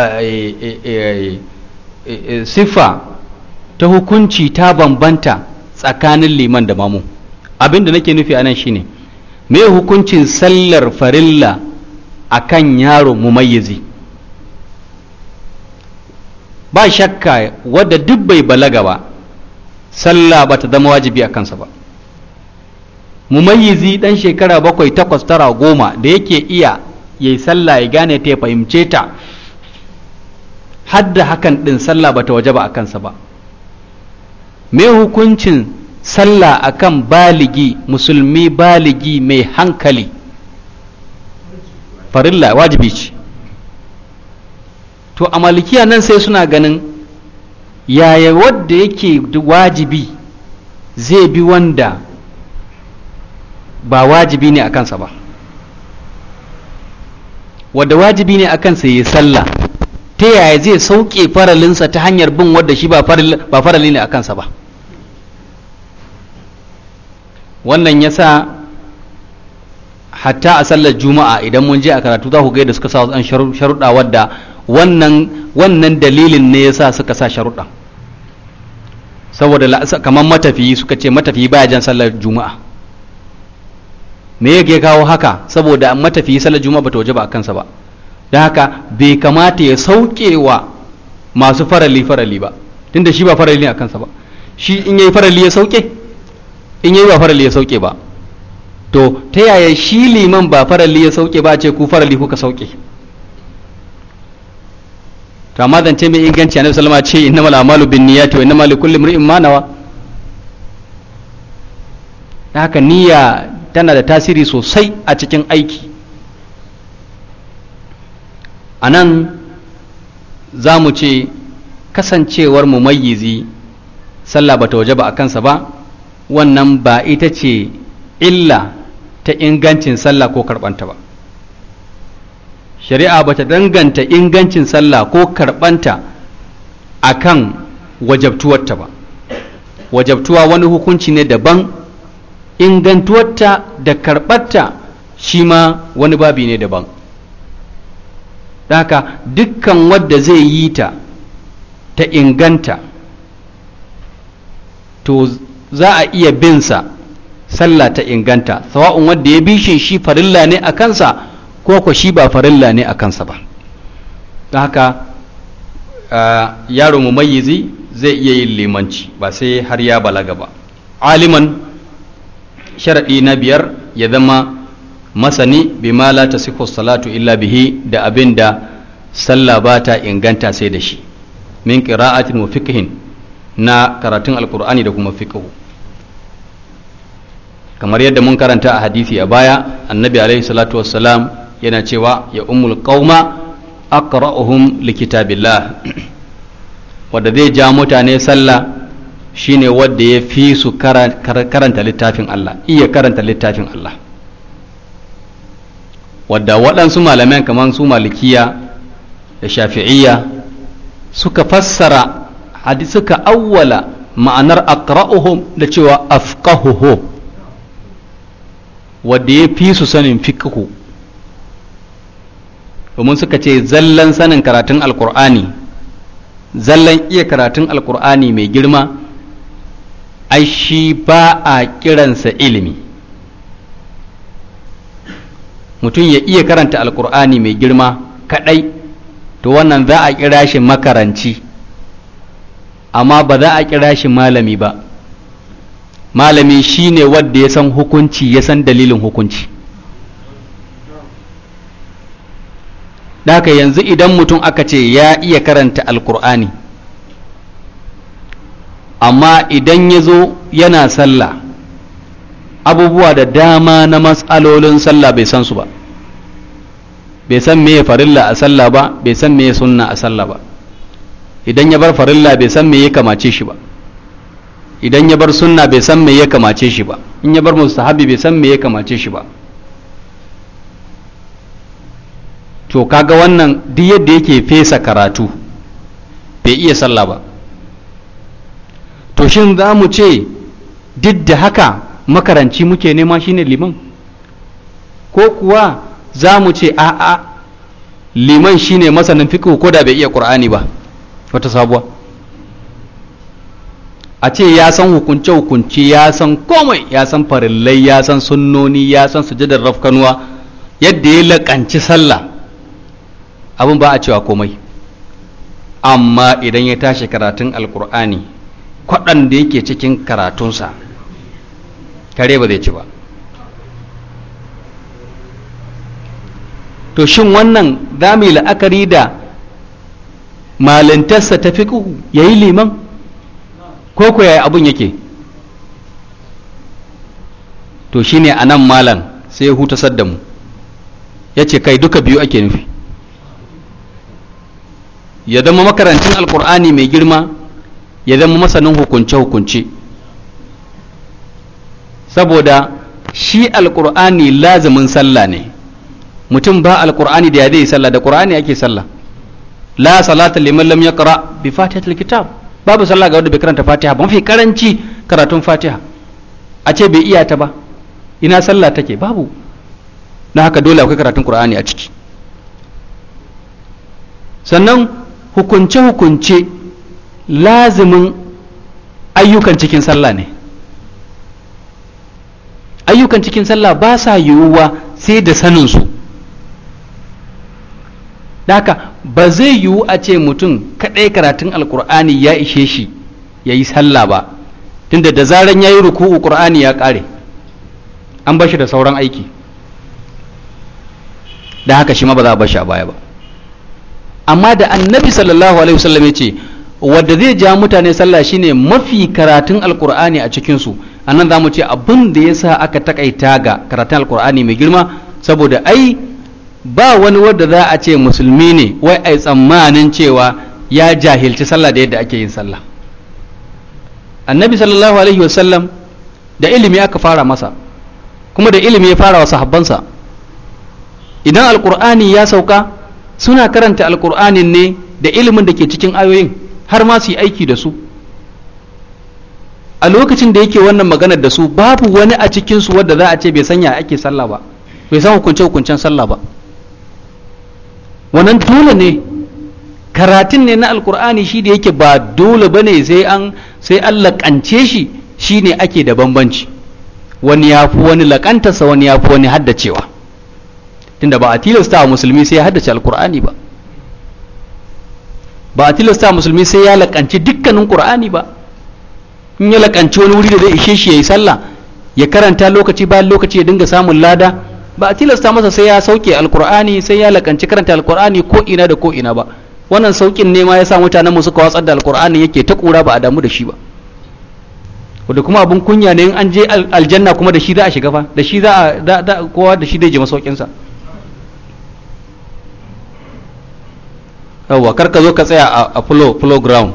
siffa ta hukunci ta bambanta tsakanin liman da mamu abin da nake nufi a nan shine me hukuncin sallar farilla a kan yaro mumayyizi ba shakka wadda duk bai balaga ba sallah ba ta zama wajibi a kansa ba mumayyizi dan shekara bakwai takwas tara goma da yake iya ya yi sallah ya gane ta ya fahimce ta hadda hakan din sallah ba ta waje ba a kansa ba me hukuncin sallah akan baligi musulmi baligi mai hankali farilla wajibi ce to a malikiya nan sai suna ganin yaya wadda yake wajibi zai bi wanda ba wajibi ne a kansa ba wadda wajibi ne a kansa ya sallah ta yaya zai sauke faralinsa ta hanyar bin wadda shi ba farali ne a kansa ba wannan ya sa hatta a sallar juma'a idan mun je a karatu za ku ga da suka sa an sharuɗa wadda wannan wannan dalilin ne ya sa suka sa sharuɗa saboda kamar matafiyi suka ce matafiyi baya jan sallar juma'a me yake kawo haka saboda matafiyi sallar juma'a bata waje ba a kansa ba don haka bai kamata ya sauke wa masu farali farali ba tunda shi ba farali ne a kansa ba shi in yayi farali ya sauke in yayi ba farali ya sauke ba to ta yaya shi liman ba farali ya sauke ba ce ku farali kuka sauke to amma zance mai inganci annabi sallama ce innamal a'malu binniyati wa innamal likulli imrin ma nawa haka niyya tana da tasiri sosai a cikin aiki a nan za mu ce kasancewar mumayyizi sallah bata waje ba a kansa ba wannan ba ita ce illa ta ingancin sallah ko karɓanta ba shari'a bata danganta ingancin sallah ko karɓanta a kan wajabtuwarta ba wajabtuwa wani hukunci ne daban ingantuwarta da karɓarta shi ma wani babi ne daban haka dukkan wadda zai yi ta ta inganta to za a iya binsa sallah ta inganta sawa'un wadda ya bishe shi farilla ne a kansa ko ko shi ba farilla ne a kansa ba don haka yaro mumayyizi zai iya yin limanci ba sai har ya balaga ba aliman sharaɗi na biyar ya zama masani bima la tasihu salatu illa bihi da abin da sallah ba ta inganta sai da shi min qira'atin wa fiqhin na karatun alqur'ani da kuma fiqhu kamar yadda mun karanta a hadisi a baya annabi alaihi salatu wassalam yana cewa ya ummul qauma aqra'uhum likitabillah wanda zai ja mutane sallah shine wanda ya fi su karanta littafin Allah iya karanta littafin Allah wadda waɗansu malaman kamar su malikiya da shafi'iyya suka fassara hadisi suka awwala ma'anar aqra'uhum da cewa afqahuhu wadda ya fi su sanin fiqhu domin suka ce zallan sanin karatun alkur'ani zallan iya karatun alkur'ani mai girma ai shi ba a kiransa ilimi mutum ya iya karanta alkur'ani mai girma kadai to wannan za a kira shi makaranci amma ba za a kira shi malami ba malami shine wanda ya san hukunci ya san dalilin hukunci haka yanzu idan mutum aka ce ya iya karanta alkur'ani amma idan ya zo yana sallah abubuwa da dama na matsalolin sallah bai san su ba bai san meye farilla a sallah ba bai san meye sunna a sallah ba idan ya bar farilla bai san me ya kamace shi ba idan ya bar sunna bai san me ya kamace shi ba in ya bar mustahabi bai san me ya kamace shi ba to kaga wannan duk yadda yake fesa karatu bai iya sallah ba to shin za mu ce duk da haka makaranci muke nema shine liman ko kuwa za mu ce a'a liman shine masanin fiqh ko da bai iya qur'ani ba wata sabuwa a ce ya san hukunce hukunce ya san komai ya san farillai ya san sunnoni ya san sujadar rafkanuwa yadda ya laƙanci sallah abin ba a cewa komai amma idan ya tashi karatun alkur'ani kwaɗan da yake cikin karatunsa kare ba zai ci ba to shin wannan za mu yi la'akari da malintarsa ta fi ya yi liman ko ko yaya abun yake to shine a nan malam sai ya hutasar da mu ya ce kai duka biyu ake nufi ya zama makarancin alkur'ani mai girma ya zama masanin hukunce-hukunce saboda shi alkur'ani lazimin sallah ne mutum ba alkur'ani da ya zai sallah da qur'ani ake sallah la salata liman lam yaqra bi fatihatil kitab babu sallah ga wanda bai karanta fatiha ba mafi karanci karatun fatiha a ce bai iya ta ba ina sallah take babu na haka dole akwai karatun qur'ani a ciki sannan hukunce hukunce lazimin ayyukan cikin sallah ne ayyukan cikin sallah ba sa yiwuwa sai da saninsu haka ba zai yiwu a ce mutum kaɗai karatun alkur'ani ya ishe shi ya yi sallah ba tunda da zaran ya yi ruku'u ƙur'ani ya ƙare an bashi da sauran aiki da haka shi ma ba za a bashi a baya ba amma da annabi sallallahu alaihi wasallam ya ce wadda zai ja mutane sallah shine mafi karatun alkur'ani a cikinsu annan za mu ce abin da ya sa aka takaita ga karatun alkur'ani mai girma saboda ai ba wani wadda za a ce musulmi ne wai ai tsammanin cewa ya jahilci sallah da yadda ake yin sallah annabi sallallahu alaihi wasallam da ilimi aka fara masa kuma da ilimi ya fara wa sahabbansa idan alkur'ani ya sauka suna karanta alkur'anin ne da ilimin da ke cikin ayoyin har ma su yi aiki da su a lokacin da yake wannan maganar da su babu wani a cikinsu wadda za a ce bai sanya ake sallah ba bai san hukunce hukuncen sallah ba wannan dole ne karatun ne na alkur'ani shi da yake ba dole ba ne sai an sai an laƙance shi shi ne ake da bambanci wani ya fi wani laƙantarsa wani ya fi wani haddacewa tunda ba a tilasta wa musulmi sai ya haddace alkur'ani ba ba a tilasta musulmi sai ya laƙanci dukkanin ƙur'ani ba in ya laƙanci wani wuri da zai ishe shi ya yi sallah ya karanta lokaci bayan lokaci ya dinga samun lada ba a tilasta masa sai ya sauke alkur'ani sai ya laƙanci karanta alkur'ani ko ina da ko ina ba wannan saukin ne ma ya sa mutanen mu suka watsar da alkur'ani yake ta ƙura ba a damu da shi ba wanda kuma abun kunya ne in an je aljanna kuma da shi za a shiga fa da shi za a kowa da shi zai je masaukinsa yawwa kar ka zo ka tsaya a flow flow ground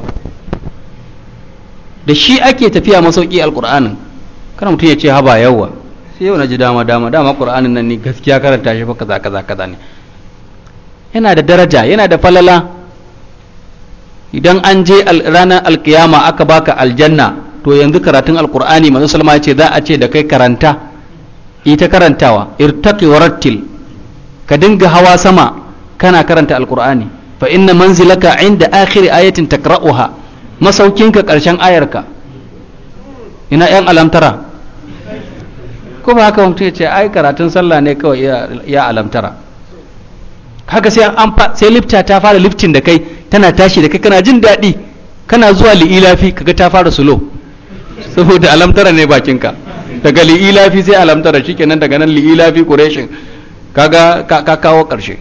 da shi ake tafiya masauki alkur'anin kana mutum ya ce haba yawa sai yau na ji dama dama dama qur'anin nan ni gaskiya karanta shi fa kaza kaza kaza ne yana da daraja yana da falala idan an je ranar alkiyama aka baka aljanna to yanzu karatun alkur'ani manzo salma ya ce za a ce da kai karanta ita karantawa irtaqi warattil ka dinga hawa sama kana karanta alkur'ani fa inna manzilaka inda akhir ayatin takra'uha masaukinka karshen ayarka ina yan alamtara ko ba haka mutum ya ce ai karatun sallah ne kawai ya alamtara haka sai an sai lifta ta fara liftin da kai tana tashi da kai kana jin daɗi kana zuwa li'ilafi kaga ta fara sulo saboda alamtara ne bakinka daga li'ilafi sai alamtara shikenan daga nan li'ilafi quraishin kaga ka kawo karshe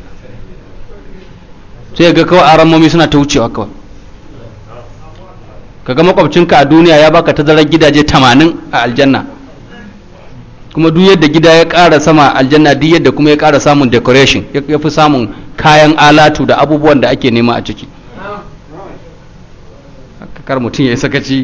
sai ga kawai aramomi suna ta wucewa kawai kaga makwabcinka a duniya ya baka tazarar gidaje 80 a aljanna kuma duk yadda gida ya ƙara sama aljanna duk yadda kuma ya ƙara samun decoration ya fi samun kayan alatu da abubuwan da ake nema a ciki kar mutum ya yi sakaci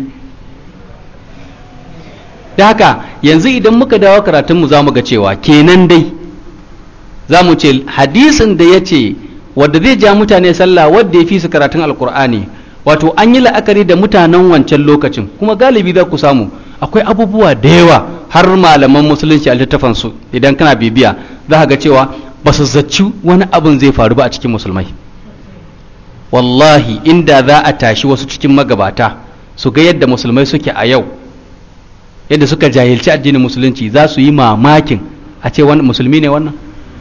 da haka yanzu idan muka dawo karatunmu za mu ga cewa kenan dai za mu ce hadisin da ya ce wadda zai ja mutane sallah wadda ya fi su karatun alkur'ani wato an yi la'akari da mutanen wancan lokacin kuma galibi za ku samu akwai abubuwa da yawa har malaman musulunci a littafansu idan kana bibiya za ka ga cewa ba su zaci wani abin zai faru ba a cikin musulmai wallahi inda za a tashi wasu cikin magabata su ga yadda musulmai suke a yau yadda suka jahilci addinin musulunci za su yi mamakin a ce wani musulmi ne wannan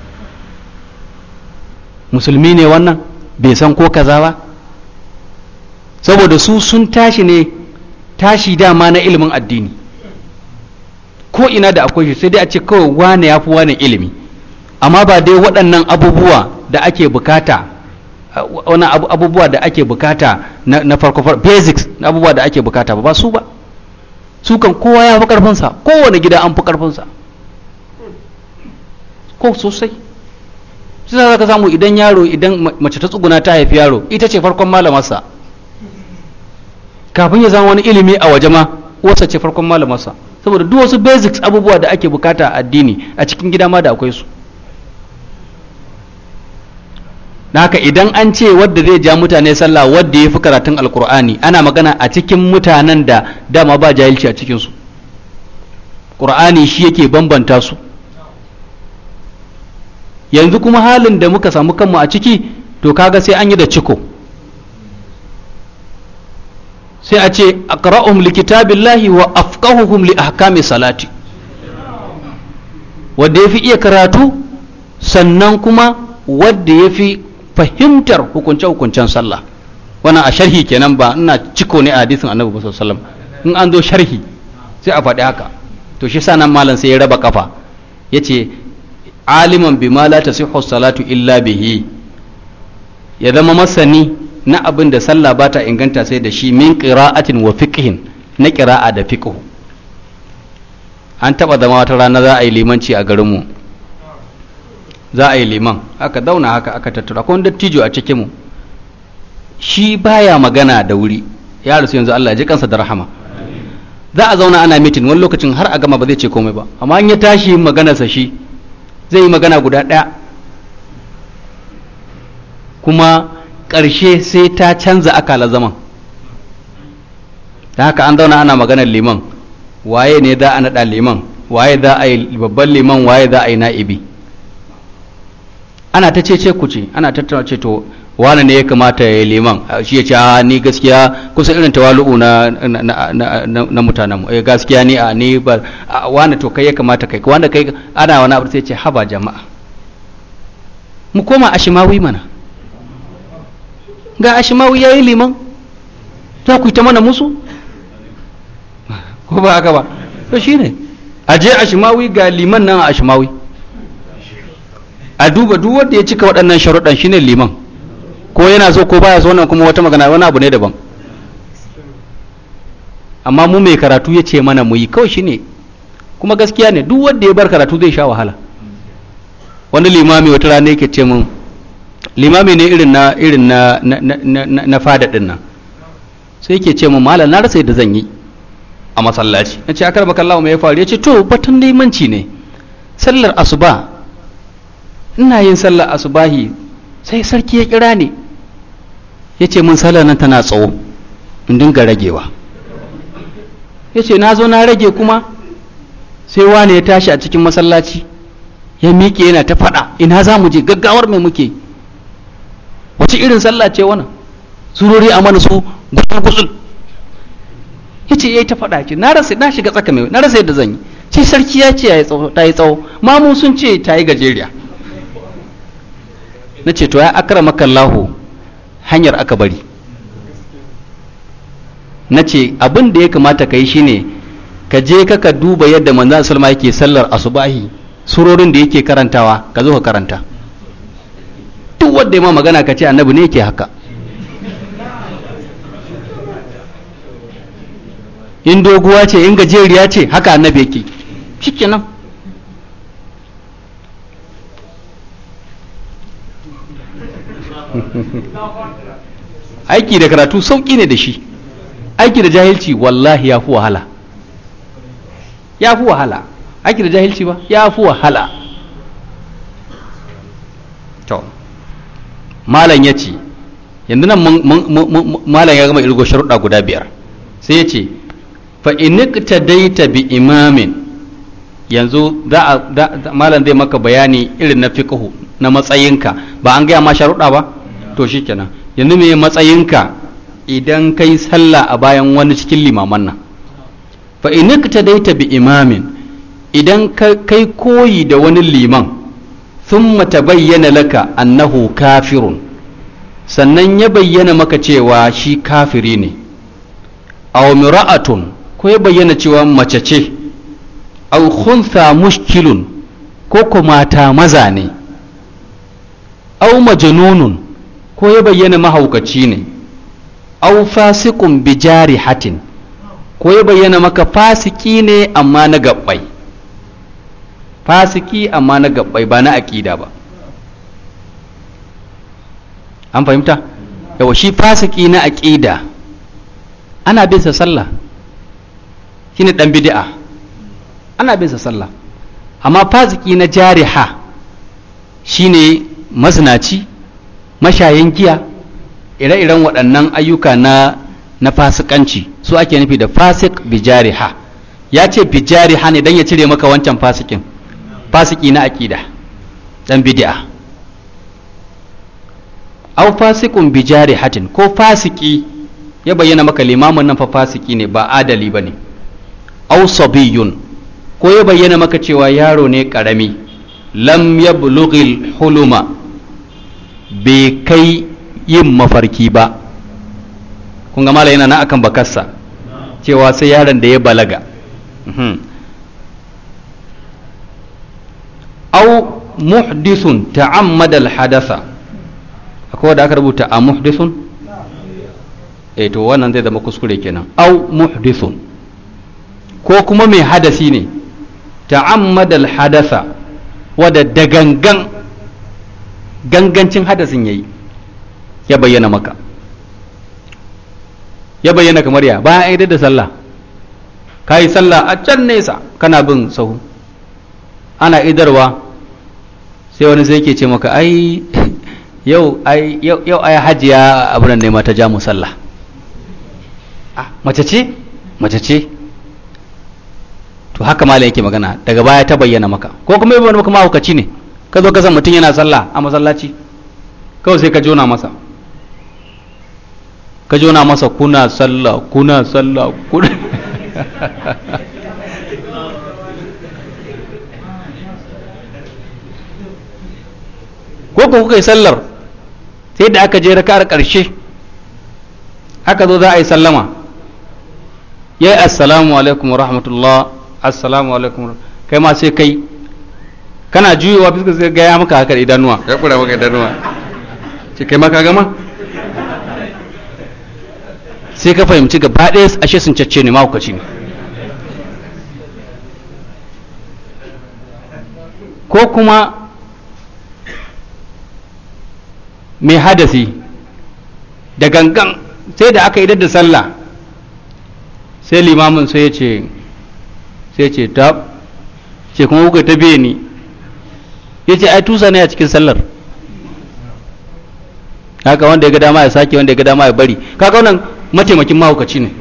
musulmi ne wannan bai san ko kaza ba saboda su sun tashi ne tashi dama na ilimin addini ko ina da akwai shi sai dai a ce kawai wane ya fi wane ilimi amma ba dai waɗannan abubuwa da ake bukata wani abubuwa da ake bukata na farko basics na abubuwa da ake bukata ba ba su ba su kan kowa ya fi karfinsa kowane gida an fi karfinsa ko sosai sai za ka samu idan yaro idan mace ta tsuguna ta haifi yaro ita ce farkon malamarsa kafin ya zama wani ilimi a waje ma wasa ce farkon malamarsa saboda duk wasu basics abubuwa da ake bukata a addini a cikin gida ma da akwai su da haka idan an ce wadda zai ja mutane sallah wadda ya fi karatun alkur'ani ana magana a cikin mutanen da dama ba jahilci a cikinsu ƙur'ani shi yake bambanta su yanzu kuma halin da muka samu kanmu a ciki to kaga sai an yi da ciko sai a ce aqra'uhum likitabillahi wa afqahuhum li ahkami salati wanda yafi iya karatu sannan kuma wanda yafi fahimtar hukunce hukuncen sallah wannan a sharhi kenan ba ina ciko ne a hadisin annabi sallallahu alaihi wasallam in an zo sharhi sai a faɗi haka to shi sanan malam sai ya raba kafa yace aliman bima la tasihhu salatu illa bihi ya zama masani na abin da sallah ba ta inganta sai da shi min qira'atin wa fiqhin na qira'a da fiqh an taba zama wata rana za a yi limanci a garinmu za a yi liman aka dauna haka aka tattara akwai dattijo a cikin mu shi baya magana da wuri ya rasu yanzu Allah ya ji kansa da rahama za a zauna ana mitin wani lokacin har a gama ba zai ce komai ba amma in ya tashi maganarsa shi zai yi magana guda ɗaya kuma ƙarshe sai ta canza akala zaman da haka an zauna ana maganar liman waye ne za a naɗa liman waye za a yi babban liman waye za a yi na'ibi ana ta ce ku ce ana tattauna ce to wane ne ya kamata ya yi liman shi ya ce a ni gaskiya kusa irin tawalu'u na na mutanen mu gaskiya ni a ni ba wane to kai ya kamata kai wanda kai ana wani abu sai ce haba jama'a mu koma ashimawi mana ga ashimawi ya yi liman za ku yi ta mana musu ko ba haka ba to shine a je ashimawi ga liman nan a ashimawi a duba duk wanda ya cika waɗannan sharuɗan shine liman ko yana so ko baya so wannan kuma wata magana wani abu ne daban amma mu mai karatu ya ce mana mu yi kawai shine kuma gaskiya ne duk wanda ya bar karatu zai sha wahala wani limami wata rana yake ce mun limami ne irin na irin na na, na, fada din nan sai yake ce mun malam na rasa yadda zan yi a masallaci na ce akar baka Allah mai ya faru ya ce to batun limanci ne sallar asuba ina yin sallar asubahi sai sarki ya kira ni ya ce mun sallar nan tana tsawo in dinga ragewa ya ce na zo na rage kuma sai wane ya tashi a cikin masallaci ya miƙe yana ta faɗa ina za mu je gaggawar mai muke wace irin sallah ce wannan surori a mana su gusul gusul yace yayi ta faɗa ce na rasa na shiga tsaka mai na rasa yadda zan yi sai sarki ya ce ta yi tsawo mamu sun ce ta yi gajeriya na ce to ya akramaka Allahu hanyar aka bari na ce abin da ya kamata ka yi shine ka je ka ka duba yadda manzan salma yake sallar asubahi surorin da yake karantawa ka zo ka karanta duk wanda ya ma magana ka ce annabi ne yake haka in doguwa ce in gajeriya ce haka annabi yake shikenan aiki da karatu sauƙi ne da shi aiki da jahilci wallahi ya fi wahala ya fi wahala aiki da jahilci ba ya fi wahala to malam ya ce yanzu nan malam ya gama irgo sharuɗa guda biyar sai ya ce fa inikta daita bi imamin yanzu malam zai maka bayani irin na fiqhu na matsayinka ba an gaya ma sharuɗa ba to shikenan yanzu me matsayinka idan kai sallah a bayan wani cikin limaman nan fa inikta daita bi imamin idan kai koyi da wani liman thumma tabayyana laka annahu kafirun sannan ya bayyana maka cewa shi kafiri ne aw mira'atun ko ya bayyana cewa mace ce aw khuntha mushkilun ko ko mata maza ne aw majnunun ko ya bayyana mahaukaci ne aw fasiqun bi jarihatin ko ya bayyana maka fasiki ne amma na gabbai fasiki amma na gabbai ba na aqida ba an fahimta yawa shi fasiki na aqida ana bin sa sallah shine dan bid'a ana bin sa sallah amma fasiki na jariha shine mazinaci mashayin giya ire-iren waɗannan ayyuka na na fasikanci su ake nufi da fasik bijariha ya ce bijariha ne don ya cire maka wancan fasikin fasiki na aƙida dan bid'a aw fasikun bijarihatin ko fasiki ya bayyana maka limamin nan fa fasiki ne ba adali bane aw sabiyun ko ya bayyana maka cewa yaro ne karami lam yablughil huluma bai kai yin mafarki ba kun ga mala yana na akan bakarsa cewa sai yaron da ya balaga au muhdithun ta'ammada al-hadatha akwai da aka rubuta a muhdithun eh to wannan zai zama kuskure kenan au muhdithun ko kuma mai hadasi ne ta'ammada al-hadatha wadda da gangan gangancin hadasin yayi ya bayyana maka ya bayyana kamar ya bayan aidar da sallah ka yi sallah a can nesa kana bin sahu ana idarwa sai wani sai ke ce maka ai yau ai yau ai hajiya abin ne ta ja mu sallah ah mace ce mace ce to haka malam yake magana daga baya ta bayyana maka ko kuma yabo maka mahaukaci ne ka zo ka san mutum yana sallah a masallaci kawai sai ka jona masa ka jona masa kuna sallah kuna sallah kuna ko ku kuka yi sallar sai da aka je raka'ar ƙarshe aka zo za a yi sallama ya yi assalamu alaikum wa rahmatullah assalamu alaikum kai ma sai kai kana juyowa bisa sai gaya maka haka idanuwa ya kura maka idanuwa ce kai ma ka gama sai ka fahimci gaba ɗaya ashe sun cacce ne mahaukaci ne ko kuma mai hadasi da gangan sai da aka idar da sallah sai limamin sai ya ce sai ce ta ce kuma kuka ta biye ni ya ce ai tusa ne a cikin sallar haka wanda ya ga dama ya sake wanda ya ga dama ya bari kaga wannan mataimakin mahaukaci ne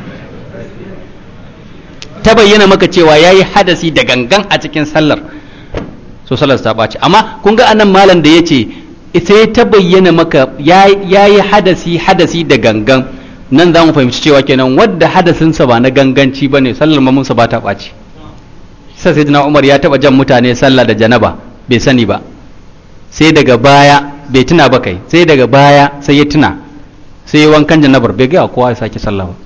ta bayyana maka cewa ya yi hadasi da gangan a cikin sallar so sallar ta ɓaci amma kun ga anan malam da ya ce sai ta bayyana maka ya yi hadasi hadasi da gangan nan za mu fahimci cewa kenan wadda hadasinsa ba na ganganci ba ne sallar mamunsa ba ta ɓaci sai sai umar ya taɓa jan mutane sallah da janaba bai sani ba sai daga baya bai tuna ba kai sai daga baya sai ya tuna sai ya wankan janabar bai gaya kowa ya sake sallah ba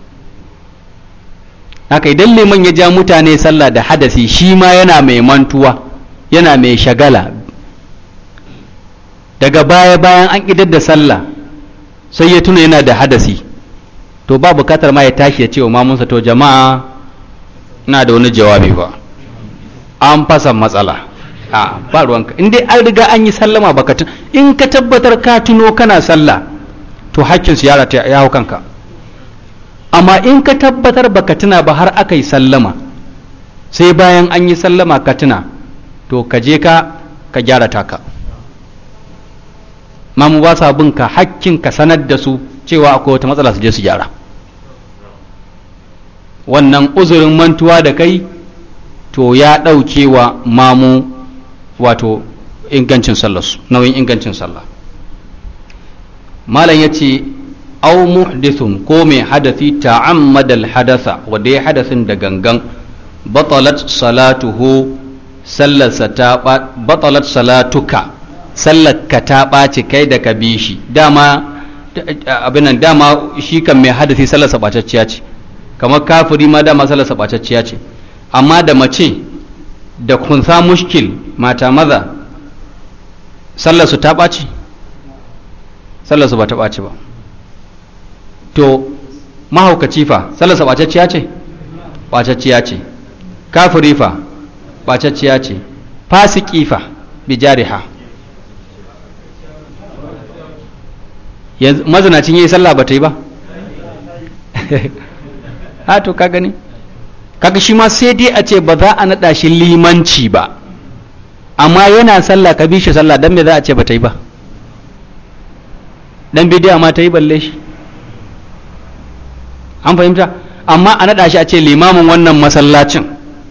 haka idan liman ya ja mutane sallah da hadasi shi ma yana mai mantuwa yana mai shagala daga baya bayan an idar da sallah sai ya tuna yana da hadasi to ba bukatar ma ya tashi ya ce wa mamunsa to jama'a ina da wani jawabi ba an fasa matsala a ba ruwanka in dai an riga an yi sallama baka tun in ka tabbatar ka tuno kana sallah to hakkin su yara ya hau kanka amma in ka tabbatar baka tuna ba har aka yi sallama sai bayan an yi sallama ka tuna to ka je ka ka gyara taka mamu ba sa bin ka hakkin ka sanar da su cewa akwai wata matsala su je su gyara wannan uzurin mantuwa da kai to ya ɗauke wa mamu wato ingancin sallarsu nauyin ingancin sallah malam ya ce au muhdithun ko mai hadathi ta'ammadal hadasa wanda ya hadasin da gangan batalat salatuhu sallarsa ta batalat salatuka sallarka ta ɓaci kai da ka bi shi dama abin nan dama shi kan mai hadathi sallarsa ɓacacciya ce kamar kafiri ma dama sallarsa ɓacacciya ce amma da mace da kunsa mushkil mata maza sallarsu ta ɓaci sallarsu ba ta ɓaci ba to mahaukaci fa sallarsa ɓacacciya ce ɓacacciya ce kafiri fa ɓacacciya ce fasiki fa bijariha yanzu mazinacin yi sallah ba ta yi ba ha to ka gani kaga shi ma sai dai a ce ba za a naɗa shi limanci ba amma yana sallah ka bi shi sallah dan me za a ce ba ta yi ba dan bidiya ma ta yi balle shi an fahimta amma a naɗa shi a ce limamin wannan masallacin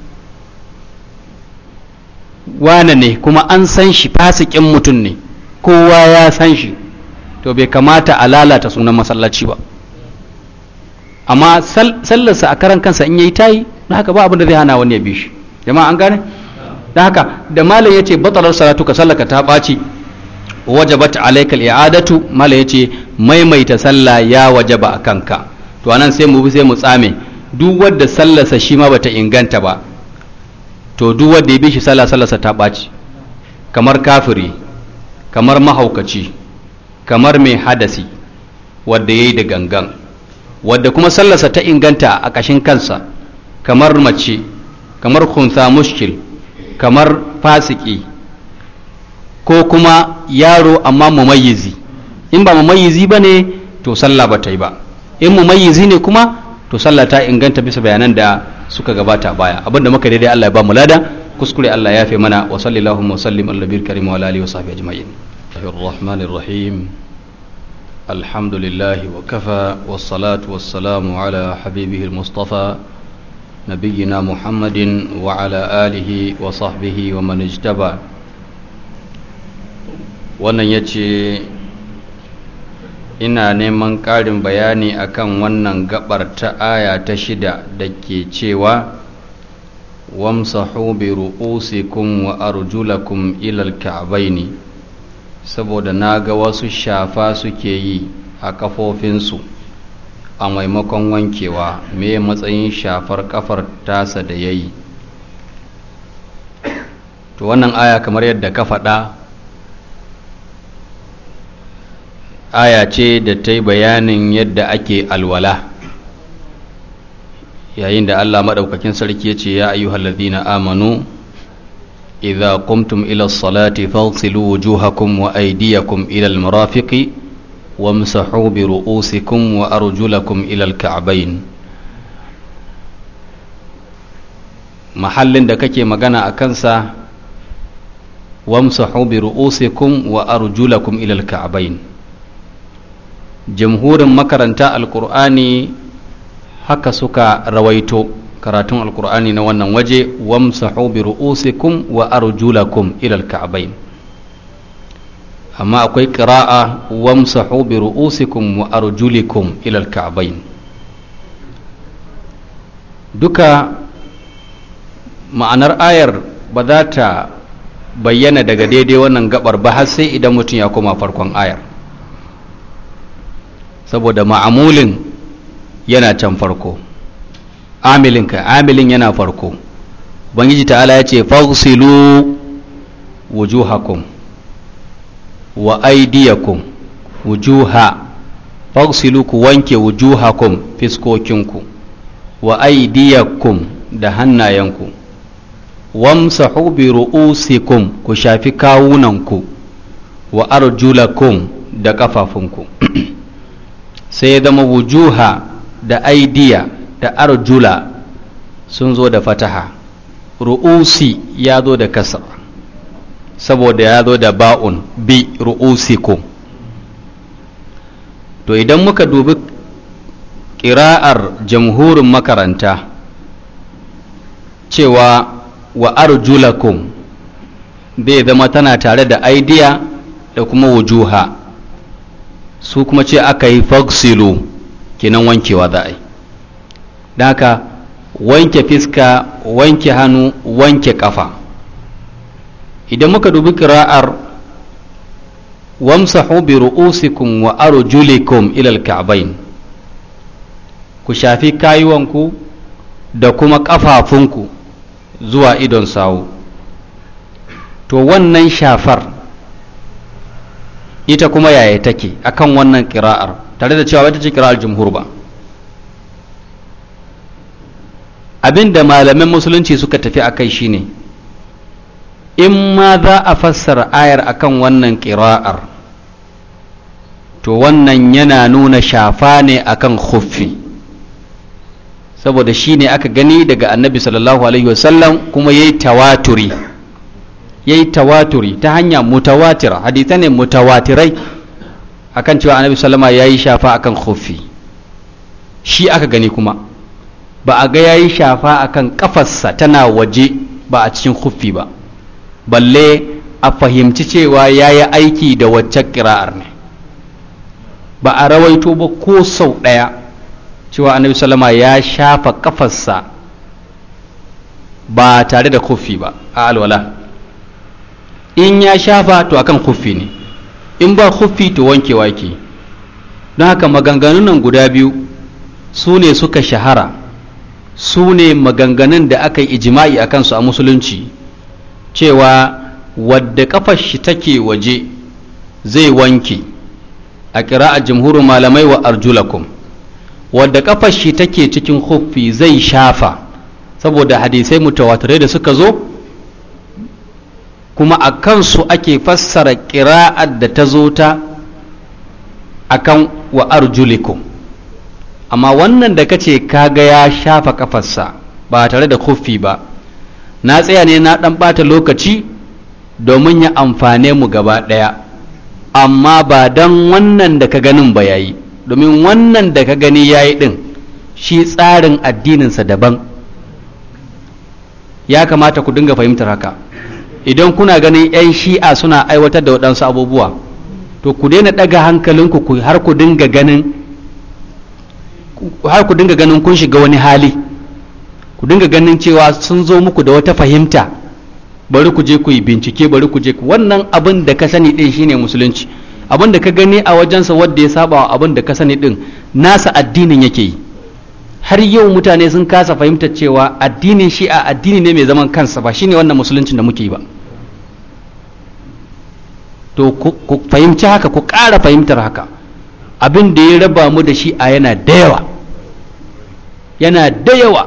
wane ne kuma an san shi fasikin mutum ne kowa ya san shi to bai kamata a lalata sunan masallaci ba amma sallarsa a karan kansa in yayi tayi na haka ba abin da zai hana wani ya bi shi jama'a an gane da haka da malam yace batalar salatu ka sallaka ta ɓaci wajabat alayka al-i'adatu malam yace maimaita sallah ya wajaba a kanka to anan sai mu bi sai mu tsame duk wanda sallarsa shi ma bata inganta ba to duk wanda ya bi shi sallah sallarsa ta ɓaci kamar kafiri kamar mahaukaci kamar mai hadasi wanda yayi da gangan wadda kuma sallarsa ta inganta a ƙashin kansa kamar mace kamar kunsa mushkil kamar fasiki ko kuma yaro amma mumayyizi in ba mumayyizi ba ne to sallah ba ta yi ba in mumayyizi ne kuma to sallah ta inganta bisa bayanan da suka gabata baya abinda muka daidai Allah ya ba mu lada kuskure Allah ya fi mana wa sallallahu wa sallim ala nabiyil karim wa ala alihi wa sahbihi ajma'in الرحمن الرحيم الحمد لله وكفى والصلاة والسلام على حبيبه المصطفى نبينا محمد وعلى آله وصحبه ومن اجتبى wannan ya ce ina neman ƙarin bayani akan wannan gabar ta aya ta shida da ke cewa wamsahu bi ru'usikum wa arjulakum ilal ka'baini saboda na ga wasu shafa suke yi a kafofinsu a maimakon wankewa me matsayin shafar kafar tasa da ya yi to wannan aya kamar yadda ka faɗa aya ce da ta yi bayanin yadda ake alwala yayin da allah maɗaukakin sarki ya ce ya ayyuhallazina amanu إذا قمتم إلى الصلاة فاغسلوا وجوهكم وأيديكم إلى المرافق وامسحوا برؤوسكم وأرجلكم إلى الكعبين محل da kake magana a kansa wamsahu bi ru'usikum wa arjulakum ila al-ka'bayn jamhurin makaranta alqur'ani haka suka rawaito karatun alkur'ani na wannan waje wamsahu bi ru'usikum wa arjulakum ila alka'bayn amma akwai ƙira'a wamsahu bi ru'usikum wa arjulikum ila al-ka'bayn duka ma'anar ayar ba za ta bayyana daga daidai wannan gabar ba har sai idan mutum ya koma farkon ayar saboda ma'amulin yana can farko amilinka amilin yana farko bangiji ta'ala ya ce fagsilu wujuhakum wa aidiyakum wujuha fagsilu ku wanke wujuhakum fiskokinku wa aidiyakum da hannayenku wamsahu bi ru'usikum ku shafi kawunanku wa arjulakum da kafafunku sai ya zama wujuha da aidiya da arjula sun zo da fataha ru'usi ya zo da kasra saboda ya zo da ba'un bi ru'usikum to idan muka dubi ƙira'ar jamhurin makaranta cewa wa arjulakum bai zama tana tare da aidiya da kuma wujuha su kuma ce aka yi fagsilu kenan wankewa za a yi da haka wanke fiska wanke hannu wanke kafa idan muka dubi kira'ar wamsahu bi ru'usikum wa arjulikum ila al-ka'bayn ku shafi kayuwanku da kuma kafafunku zuwa idon sawu to wannan shafar ita kuma yaya take akan wannan kira'ar tare da cewa wata ce kira'ar jumhur ba abinda malaman musulunci suka tafi a kai shine in ma za a fassara ayar akan wannan kira'ar to wannan yana nuna shafa ne akan khuffi saboda shi ne aka gani daga annabi sallallahu alaihi wasallam kuma ya yi tawaturi ya yi tawaturi ta hanya mutawatira hadita ne mutawatirai akan cewa annabi sallama ya yi shafa akan khuffi shi aka gani kuma ba a ga ya yi shafa akan kafarsa tana waje ba a cikin khuffi ba balle a fahimci cewa ya yi aiki da wacce kira'ar ne ba a rawaito ba ko sau ɗaya cewa annabi sallama ya shafa kafarsa ba tare da khuffi ba a alwala in ya shafa to akan khuffi ne in ba khuffi to wankewa ke don haka maganganun nan guda biyu su ne suka shahara su ne maganganun da aka yi ijima'i a kansu a musulunci cewa wadda kafar shi take waje zai wanke a kira a jamhurin malamai wa arjulakum wadda kafar shi take cikin huffi zai shafa saboda hadisai mutawatirai da suka zo kuma a kansu ake fassara ƙira'ar da ta zo ta akan wa arjulikum amma wannan da kace kaga ya shafa kafarsa ba tare da huffi ba na tsaya ne na ɗan ɓata lokaci domin ya amfane mu gaba ɗaya amma ba don wannan da ka ganin ba yayi domin wannan da ka gani yayi ɗin shi tsarin addininsa daban ya kamata ku dinga fahimtar haka idan kuna ganin 'yan shi'a suna aiwatar da waɗansu abubuwa to ku daina ɗaga hankalinku har ku dinga ganin har ku dinga ganin kun shiga wani hali ku dinga ganin cewa sun zo muku da wata fahimta bari ku je ku yi bincike bari ku je wannan abin da ka sani din shine musulunci abin da ka gani a wajensa wanda ya saba wa abin da ka sani din nasa addinin yake yi har yau mutane sun kasa fahimtar cewa addinin shi'a addini ne mai zaman kansa ba shine wannan musuluncin da muke yi ba to ku fahimci haka ku ƙara fahimtar haka abin da ya raba mu da shi'a yana da yawa yana da yawa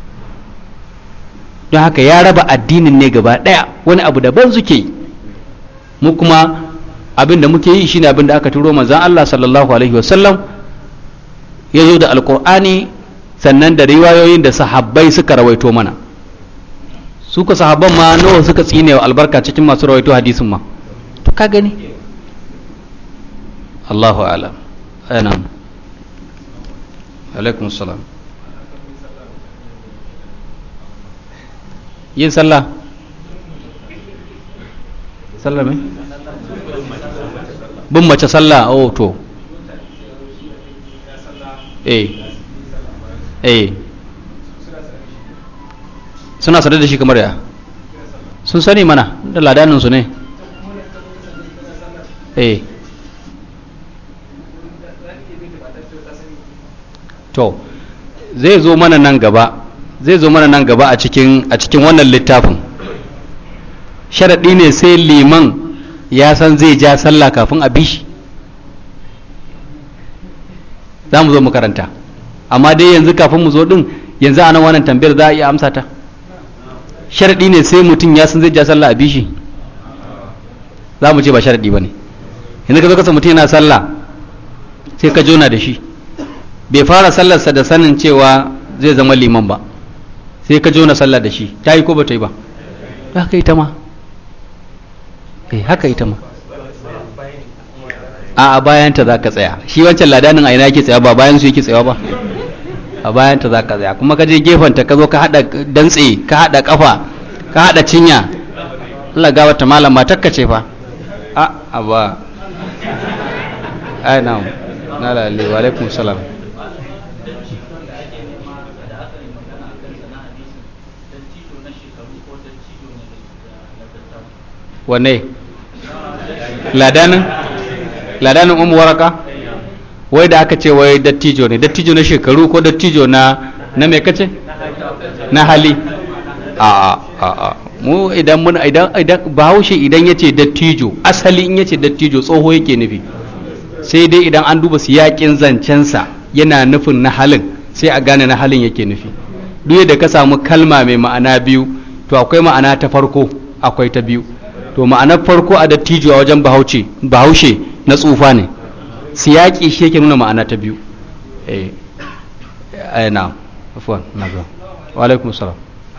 don haka ya raba addinin ne gaba ɗaya wani abu daban suke yi mu kuma abin da muke yi shine abin da aka turo manzon Allah sallallahu alaihi wasallam ya zo da alkur'ani sannan da riwayoyin da sahabbai suka rawaito mana su ka sahabban ma nawa suka tsine wa albarka cikin masu rawaito hadisin ma to ka gani Allahu alam ana alaikum salam yin sallah sallah mai bin mace sallah oh to eh eh suna sadar da shi kamar ya sun sani mana da ladaninsu ne eh to zai zo mana nan gaba zai zo mana nan gaba a cikin a cikin wannan littafin sharaɗi ne sai liman ya san zai ja sallah kafin a bi shi za mu zo mu karanta amma dai yanzu kafin mu zo din yanzu a nan wannan tambayar za a iya amsa ta sharaɗi ne sai mutum ya san zai ja sallah a bi shi za mu ce ba sharaɗi ba ne yanzu ka zo kasa mutum yana sallah sai ka jona da shi bai fara sallarsa da sanin cewa zai zama liman ba sai ka jona sallah da shi ta yi ko ba ta yi ba haka ita ma eh haka ita ma a a bayanta za ka tsaya shi wancan ladanin a ina yake tsaya ba bayan su yake tsaya ba a bayanta za ka tsaya kuma ka je gefenta ka zo ka haɗa dantse ka haɗa ƙafa ka haɗa cinya Allah ga wata malama takka ce fa a a ba ai na na lalle wa alaikum salam wanne ladanin ladanin umu waraka wai da aka ce wai dattijo ne dattijo na shekaru ko dattijo na na me kace na hali a a a mu idan mun idan idan bahaushe idan yace dattijo asali in yace dattijo tsoho yake nufi sai dai idan an duba siyakin zancensa yana nufin na halin sai a gane na halin yake nufi duk da ka samu kalma mai ma'ana biyu to akwai ma'ana ta farko akwai ta biyu to ma'anar farko a dattijo a wajen bahaushe bahaushe na tsufa ne siyaki shi yake nuna ma'ana ta biyu eh eh na afwan na ga wa alaikum salam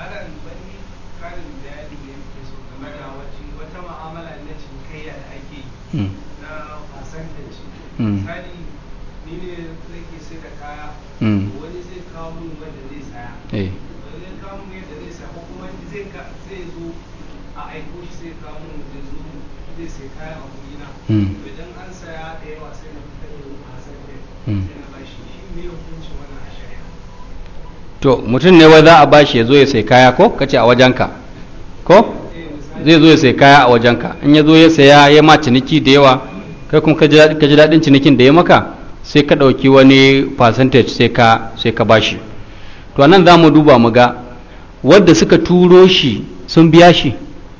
wani zai kawo mun wanda zai saya eh wani zai kawo mun yadda zai saya ko kuma zai ka zai zo a aiko shi sai kawo mun zai zo zai sai kaya a wurina Mm. idan an saya da yawa sai na fitar da hasan da Mm. sai na bashi shi me hukuncin wannan a shari'a to mutum ne wai za a bashi ya zo ya sai kaya ko kace a wajenka ko eh misali zai zo ya sai kaya a wajenka in ya zo ya saya ya ma ciniki da yawa kai kuma ka ji daɗi- ka ji daɗin cinikin da ya maka sai ka ɗauki wani percentage sai ka sai ka bashi to nan za mu duba mu ga wadda suka turo shi sun biya shi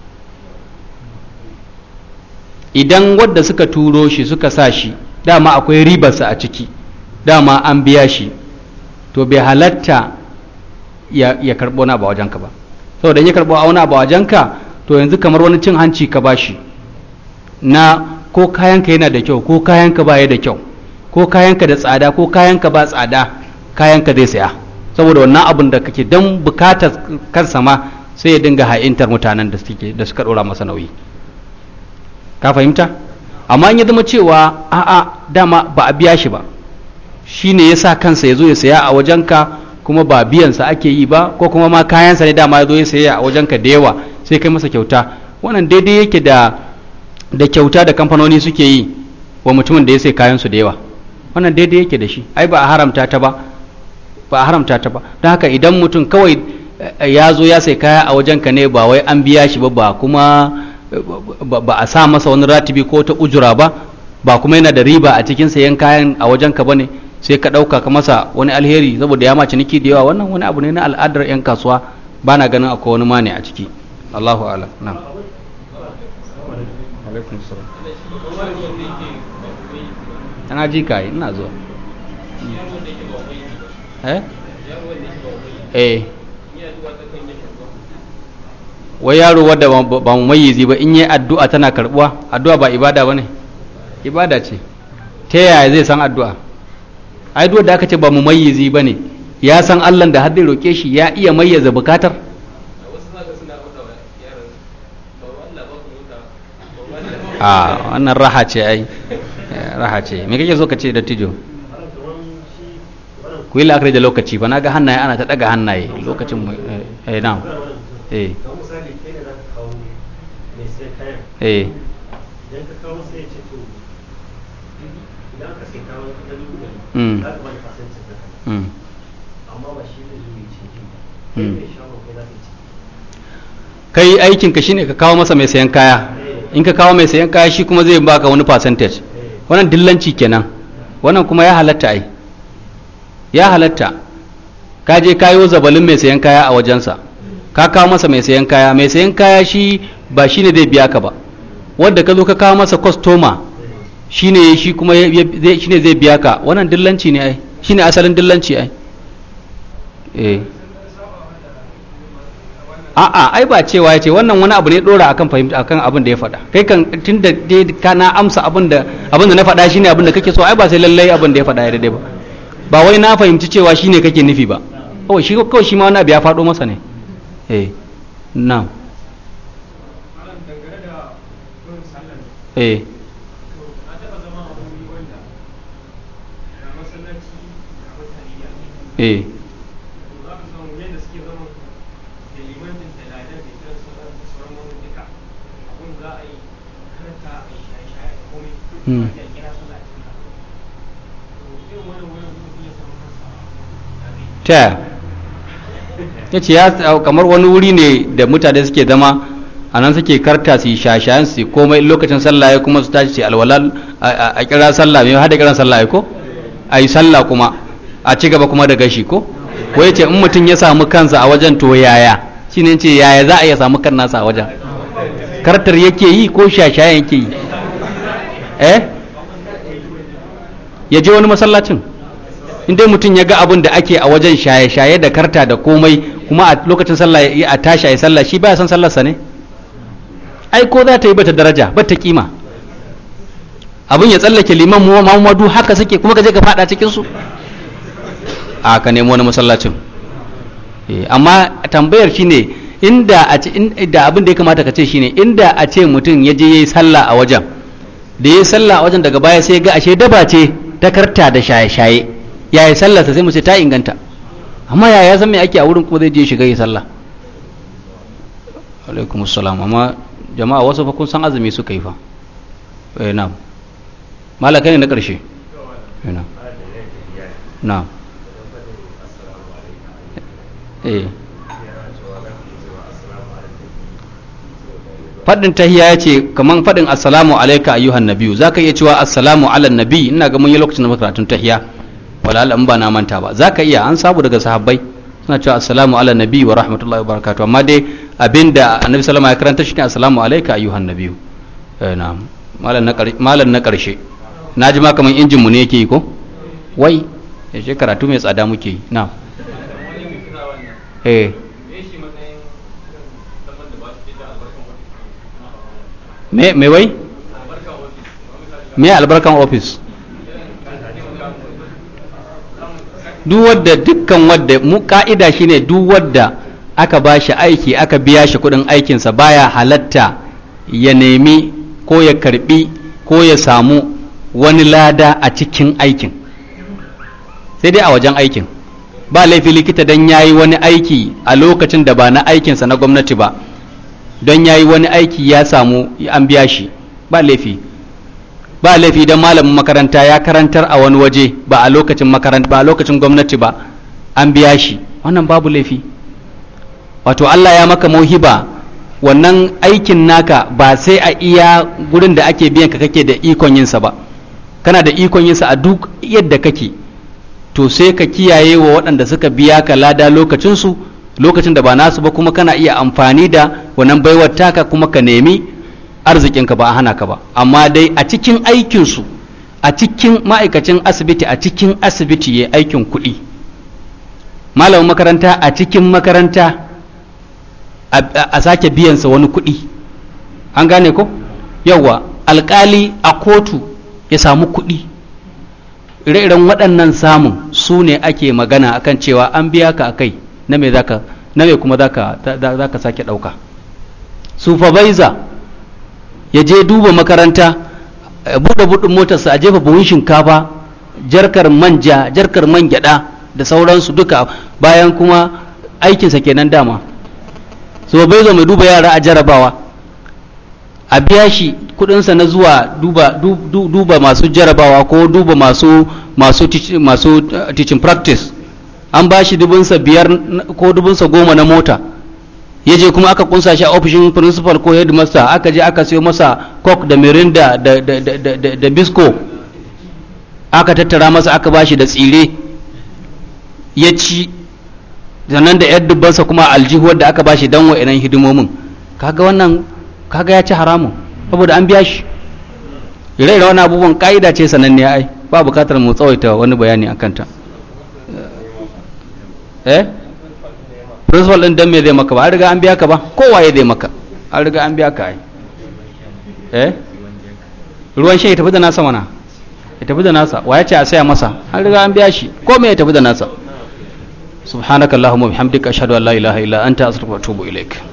idan wadda suka turo shi suka sa shi dama akwai ribarsa a ciki dama an biya shi to bai halatta ya, ya karɓo na ba wajenka ba saboda in ya karɓo auna ba wajenka to yanzu kamar wani cin hanci ka bashi na ko kayanka yana da kyau ko kayanka baya da kyau ko kayanka da tsada ko kayanka ba tsada kayanka zai saya saboda wannan abin da kake don bukatar kansa ma sai ya dinga ha'intar mutanen da suke da suka dora masa nauyi ka fahimta amma in ya zama cewa a'a dama ba a biya shi ba shi ne ya sa kansa ya zo ya saya a wajenka kuma ba biyansa ake yi ba ko kuma ma kayansa ne dama ya zo ya saya a wajenka da yawa sai kai masa kyauta wannan daidai yake da da kyauta da kamfanoni suke yi wa mutumin da ya sai kayansu da yawa wannan daidai yake da shi ai ba a haramta ta ba ba a haramta ta ba don haka idan mutum kawai eh, ya zo ya sai kaya a wajenka ne ba wai an biya shi ba ba kuma eh, ba ba a sa masa wani ratibi ko ta ujura ba ba kuma yana da riba a cikin sayan kayan a wajenka ba ne sai ka ɗauka ka masa wani alheri saboda ya ma ciniki da yawa wannan wani abu ne na al'adar 'yan kasuwa ba na ganin akwai wani mane a ciki Allahu a'lam na'am alaikum salam ana ji kai ina zuwa eh eh wai yaro wadda ba ba mu mayyizi ba in yi addu'a tana karbuwa addu'a ba ibada ba ne ibada ce ta yaya zai san addu'a ai duk da aka ce ba mu mayyizi ba ne ya san allah da har zai roƙe shi ya iya mayyaza bukatar a wannan raha ce ai Eh, raha ce me kake so ka ce da tijo ku yi la'akari da lokaci ba na ga hannaye ana ta daga hannaye lokacin mu eh eh, na'am eh kamar misali kai ne za ka kawo mai sai kayan eh idan ka kawo sai ya ce to idan ka sai kawo na dubu ɗari Mm. za ka bani fasancin da kai Mm. amma ba shi ne zuwa cikin ba Mm. kai mai shagon kai za ka ci kai aikinka shine ka kawo masa mai sayan kaya in ka kawo mai sayan kaya shi kuma zai baka wani percentage wannan dillanci kenan wannan kuma ya halatta ai ya halatta ka je kayo zabalin mai sayan kaya a wajensa ka kawo masa mai sayan kaya mai sayan kaya shi ba shine zai biya ka ba wanda ka zo ka kawo masa kwastoma shine shi kuma ya- ya- zai- shine zai biya ka wannan dillanci ne ai shine asalin dillanci ai eh a'a ai ba cewa ya ce wannan wani abu ne dora akan fahimta akan abin da ya faɗa kai kan tunda dai ka na amsa abin da abin da na faɗa shine abin da kake so ai ba sai lallai abin da ya faɗa ya daidai ba ba wai na fahimci cewa shine kake nufi ba kawai shi kawai shi ma wani abu ya faɗo masa ne eh na malam dangane da irin sallar eh to na taɓa zama a wuri wanda ga masallaci ga mutane ya eh to za ka samu yadda suke zama da limanin da ladan da kiran sallar da sauran wani duka abun za a yi karanta a yi shaye-shaye da komai Hmm. a kira sallah a cikin kafin to irin wannan wurin mutum ya samu kansa ya zai ta yaya ya ce ya kamar wani wuri ne da mutane suke zama a nan suke karta su yi shashayen su yi komai lokacin sallah ya kuma su tashi su yi alwala a- a a kira sallah mai hada kiran sallah ya ko a yi sallah kuma a ci gaba kuma da gashi ko ko ya ce in mutum ya samu kansa a wajen to yaya shi ne ce yaya za a iya samu kan nasa a wajen kartar yake yi ko shashayen yake yi eh ya je wani masallacin in dai mutum ya ga abin da ake a wajen shaye-shaye da karta da komai kuma a lokacin sallah ya a tashi a yi sallah shi baya son sallarsa ne ai ko za ta yi bata daraja bata kima abin ya tsallake liman mu mamadu haka suke kuma ka je ka fada cikin su a ka nemo wani masallacin Eh, amma tambayar shine inda a ce inda abin da ya kamata ka ce shine inda a ce mutum ya je yayi sallah a wajen da yayi sallah a wajen daga baya sai ya ga ashe daba ce ta karta da shaye-shaye yaya sallarsa sai mu ce ta inganta amma yaya san me ake a wurin kuma zai je shiga yi sallah alaikum assalam amma jama'a wasu fa kun san azumi suka yi fa eh na'am malaka ne na karshe eh na'am na'am eh faɗin tahiya ya ce kaman faɗin assalamu alaika ayyuhan nabiyu za ka iya cewa assalamu ala nabi ina ga mun yi lokacin da muka karatun tahiya wala in ba na manta ba za ka iya an sabu daga sahabbai suna cewa assalamu ala nabi wa rahmatullahi wa barakatuh amma dai abinda annabi sallama ya karanta shi ne assalamu alaika ayyuhan nabiyu eh na'am malam na ƙarshe malam na ƙarshe na ji ma kaman injin mu ne yake yi ko wai ya ce karatu mai tsada muke yi na'am wani mai kira wannan eh me shi matsayin irin zaman da ba su ke da albarkan wani me me wai albarkan ofis wani misali me albarkan office duk wadda dukkan wadda mu ka'ida shine duk wadda aka ba shi aiki aka biya shi kudin aikinsa baya halatta ya nemi ko ya karbi ko ya samu wani lada a cikin aikin sai dai a wajen aikin ba laifi likita don ya yi wani aiki a lokacin da ba na aikinsa na gwamnati ba don ya yi wani aiki ya samu an biya shi ba laifi ba laifi don malamin makaranta ya karantar a wani waje ba a lokacin makaranta ba a lokacin gwamnati ba an biya shi wannan babu laifi wato Allah ya maka mauhiba wannan aikin naka ba sai a iya gurin da ake biyan ka kake da ikon yinsa ba kana da ikon yinsa a duk yadda kake to sai ka kiyaye wa waɗanda suka biya ka lada lokacinsu lokacin da ba nasu ba kuma kana iya amfani da wannan baiwar taka kuma ka nemi arzikinka ba a hana ka ba amma dai a cikin aikinsu a cikin ma'aikacin asibiti a cikin asibiti ya aikin kuɗi malamin makaranta a cikin makaranta a sake biyansa wani kuɗi an gane ko yawwa alkali a kotu ya samu kuɗi ire-iren waɗannan samun su ne ake magana akan cewa an biya ka a kai na me zaka na me kuma zaka zaka sake ɗauka supervisor ya je duba makaranta buɗe buɗin motarsa a jefa buhun shinkafa jarkar manja jarkar man gyaɗa da sauransu duka bayan kuma aikinsa kenan dama supervisor mai duba yara a jarabawa a biya shi kudinsa na zuwa duba, du- du- duba masu jarabawa ko duba masu masu teach- masu uh, teaching practice an ba shi dubinsa biyar n- ko dubinsa goma na mota ya je kuma aka kunsa shi a ofishin principal ko headmaster aka je aka sayo masa coke da mirinda da, da, da, da, da, da bisco aka tattara masa aka ba shi da tsire ya ci sannan da yar dubbansa kuma aljihuwar da aka ba shi don wa'inan hidimomin kaga wannan kaga ya ci haramun saboda an biya shi ire-ire wani abubuwan ka'ida ce sananniya ai ba bukatar mu tsawaita wani bayani a kanta eh principal din dan me zai maka ba an riga an biya ka ba kowa ya zai maka an riga an biya ka ai eh ruwan shan ya tafi da nasa mana ya tafi da nasa wa ya ce a saya masa an riga an biya shi ko me ya tafi da nasa subhanakallahumma bihamdika ashhadu an la ilaha illa anta astaghfiruka wa atubu ilaik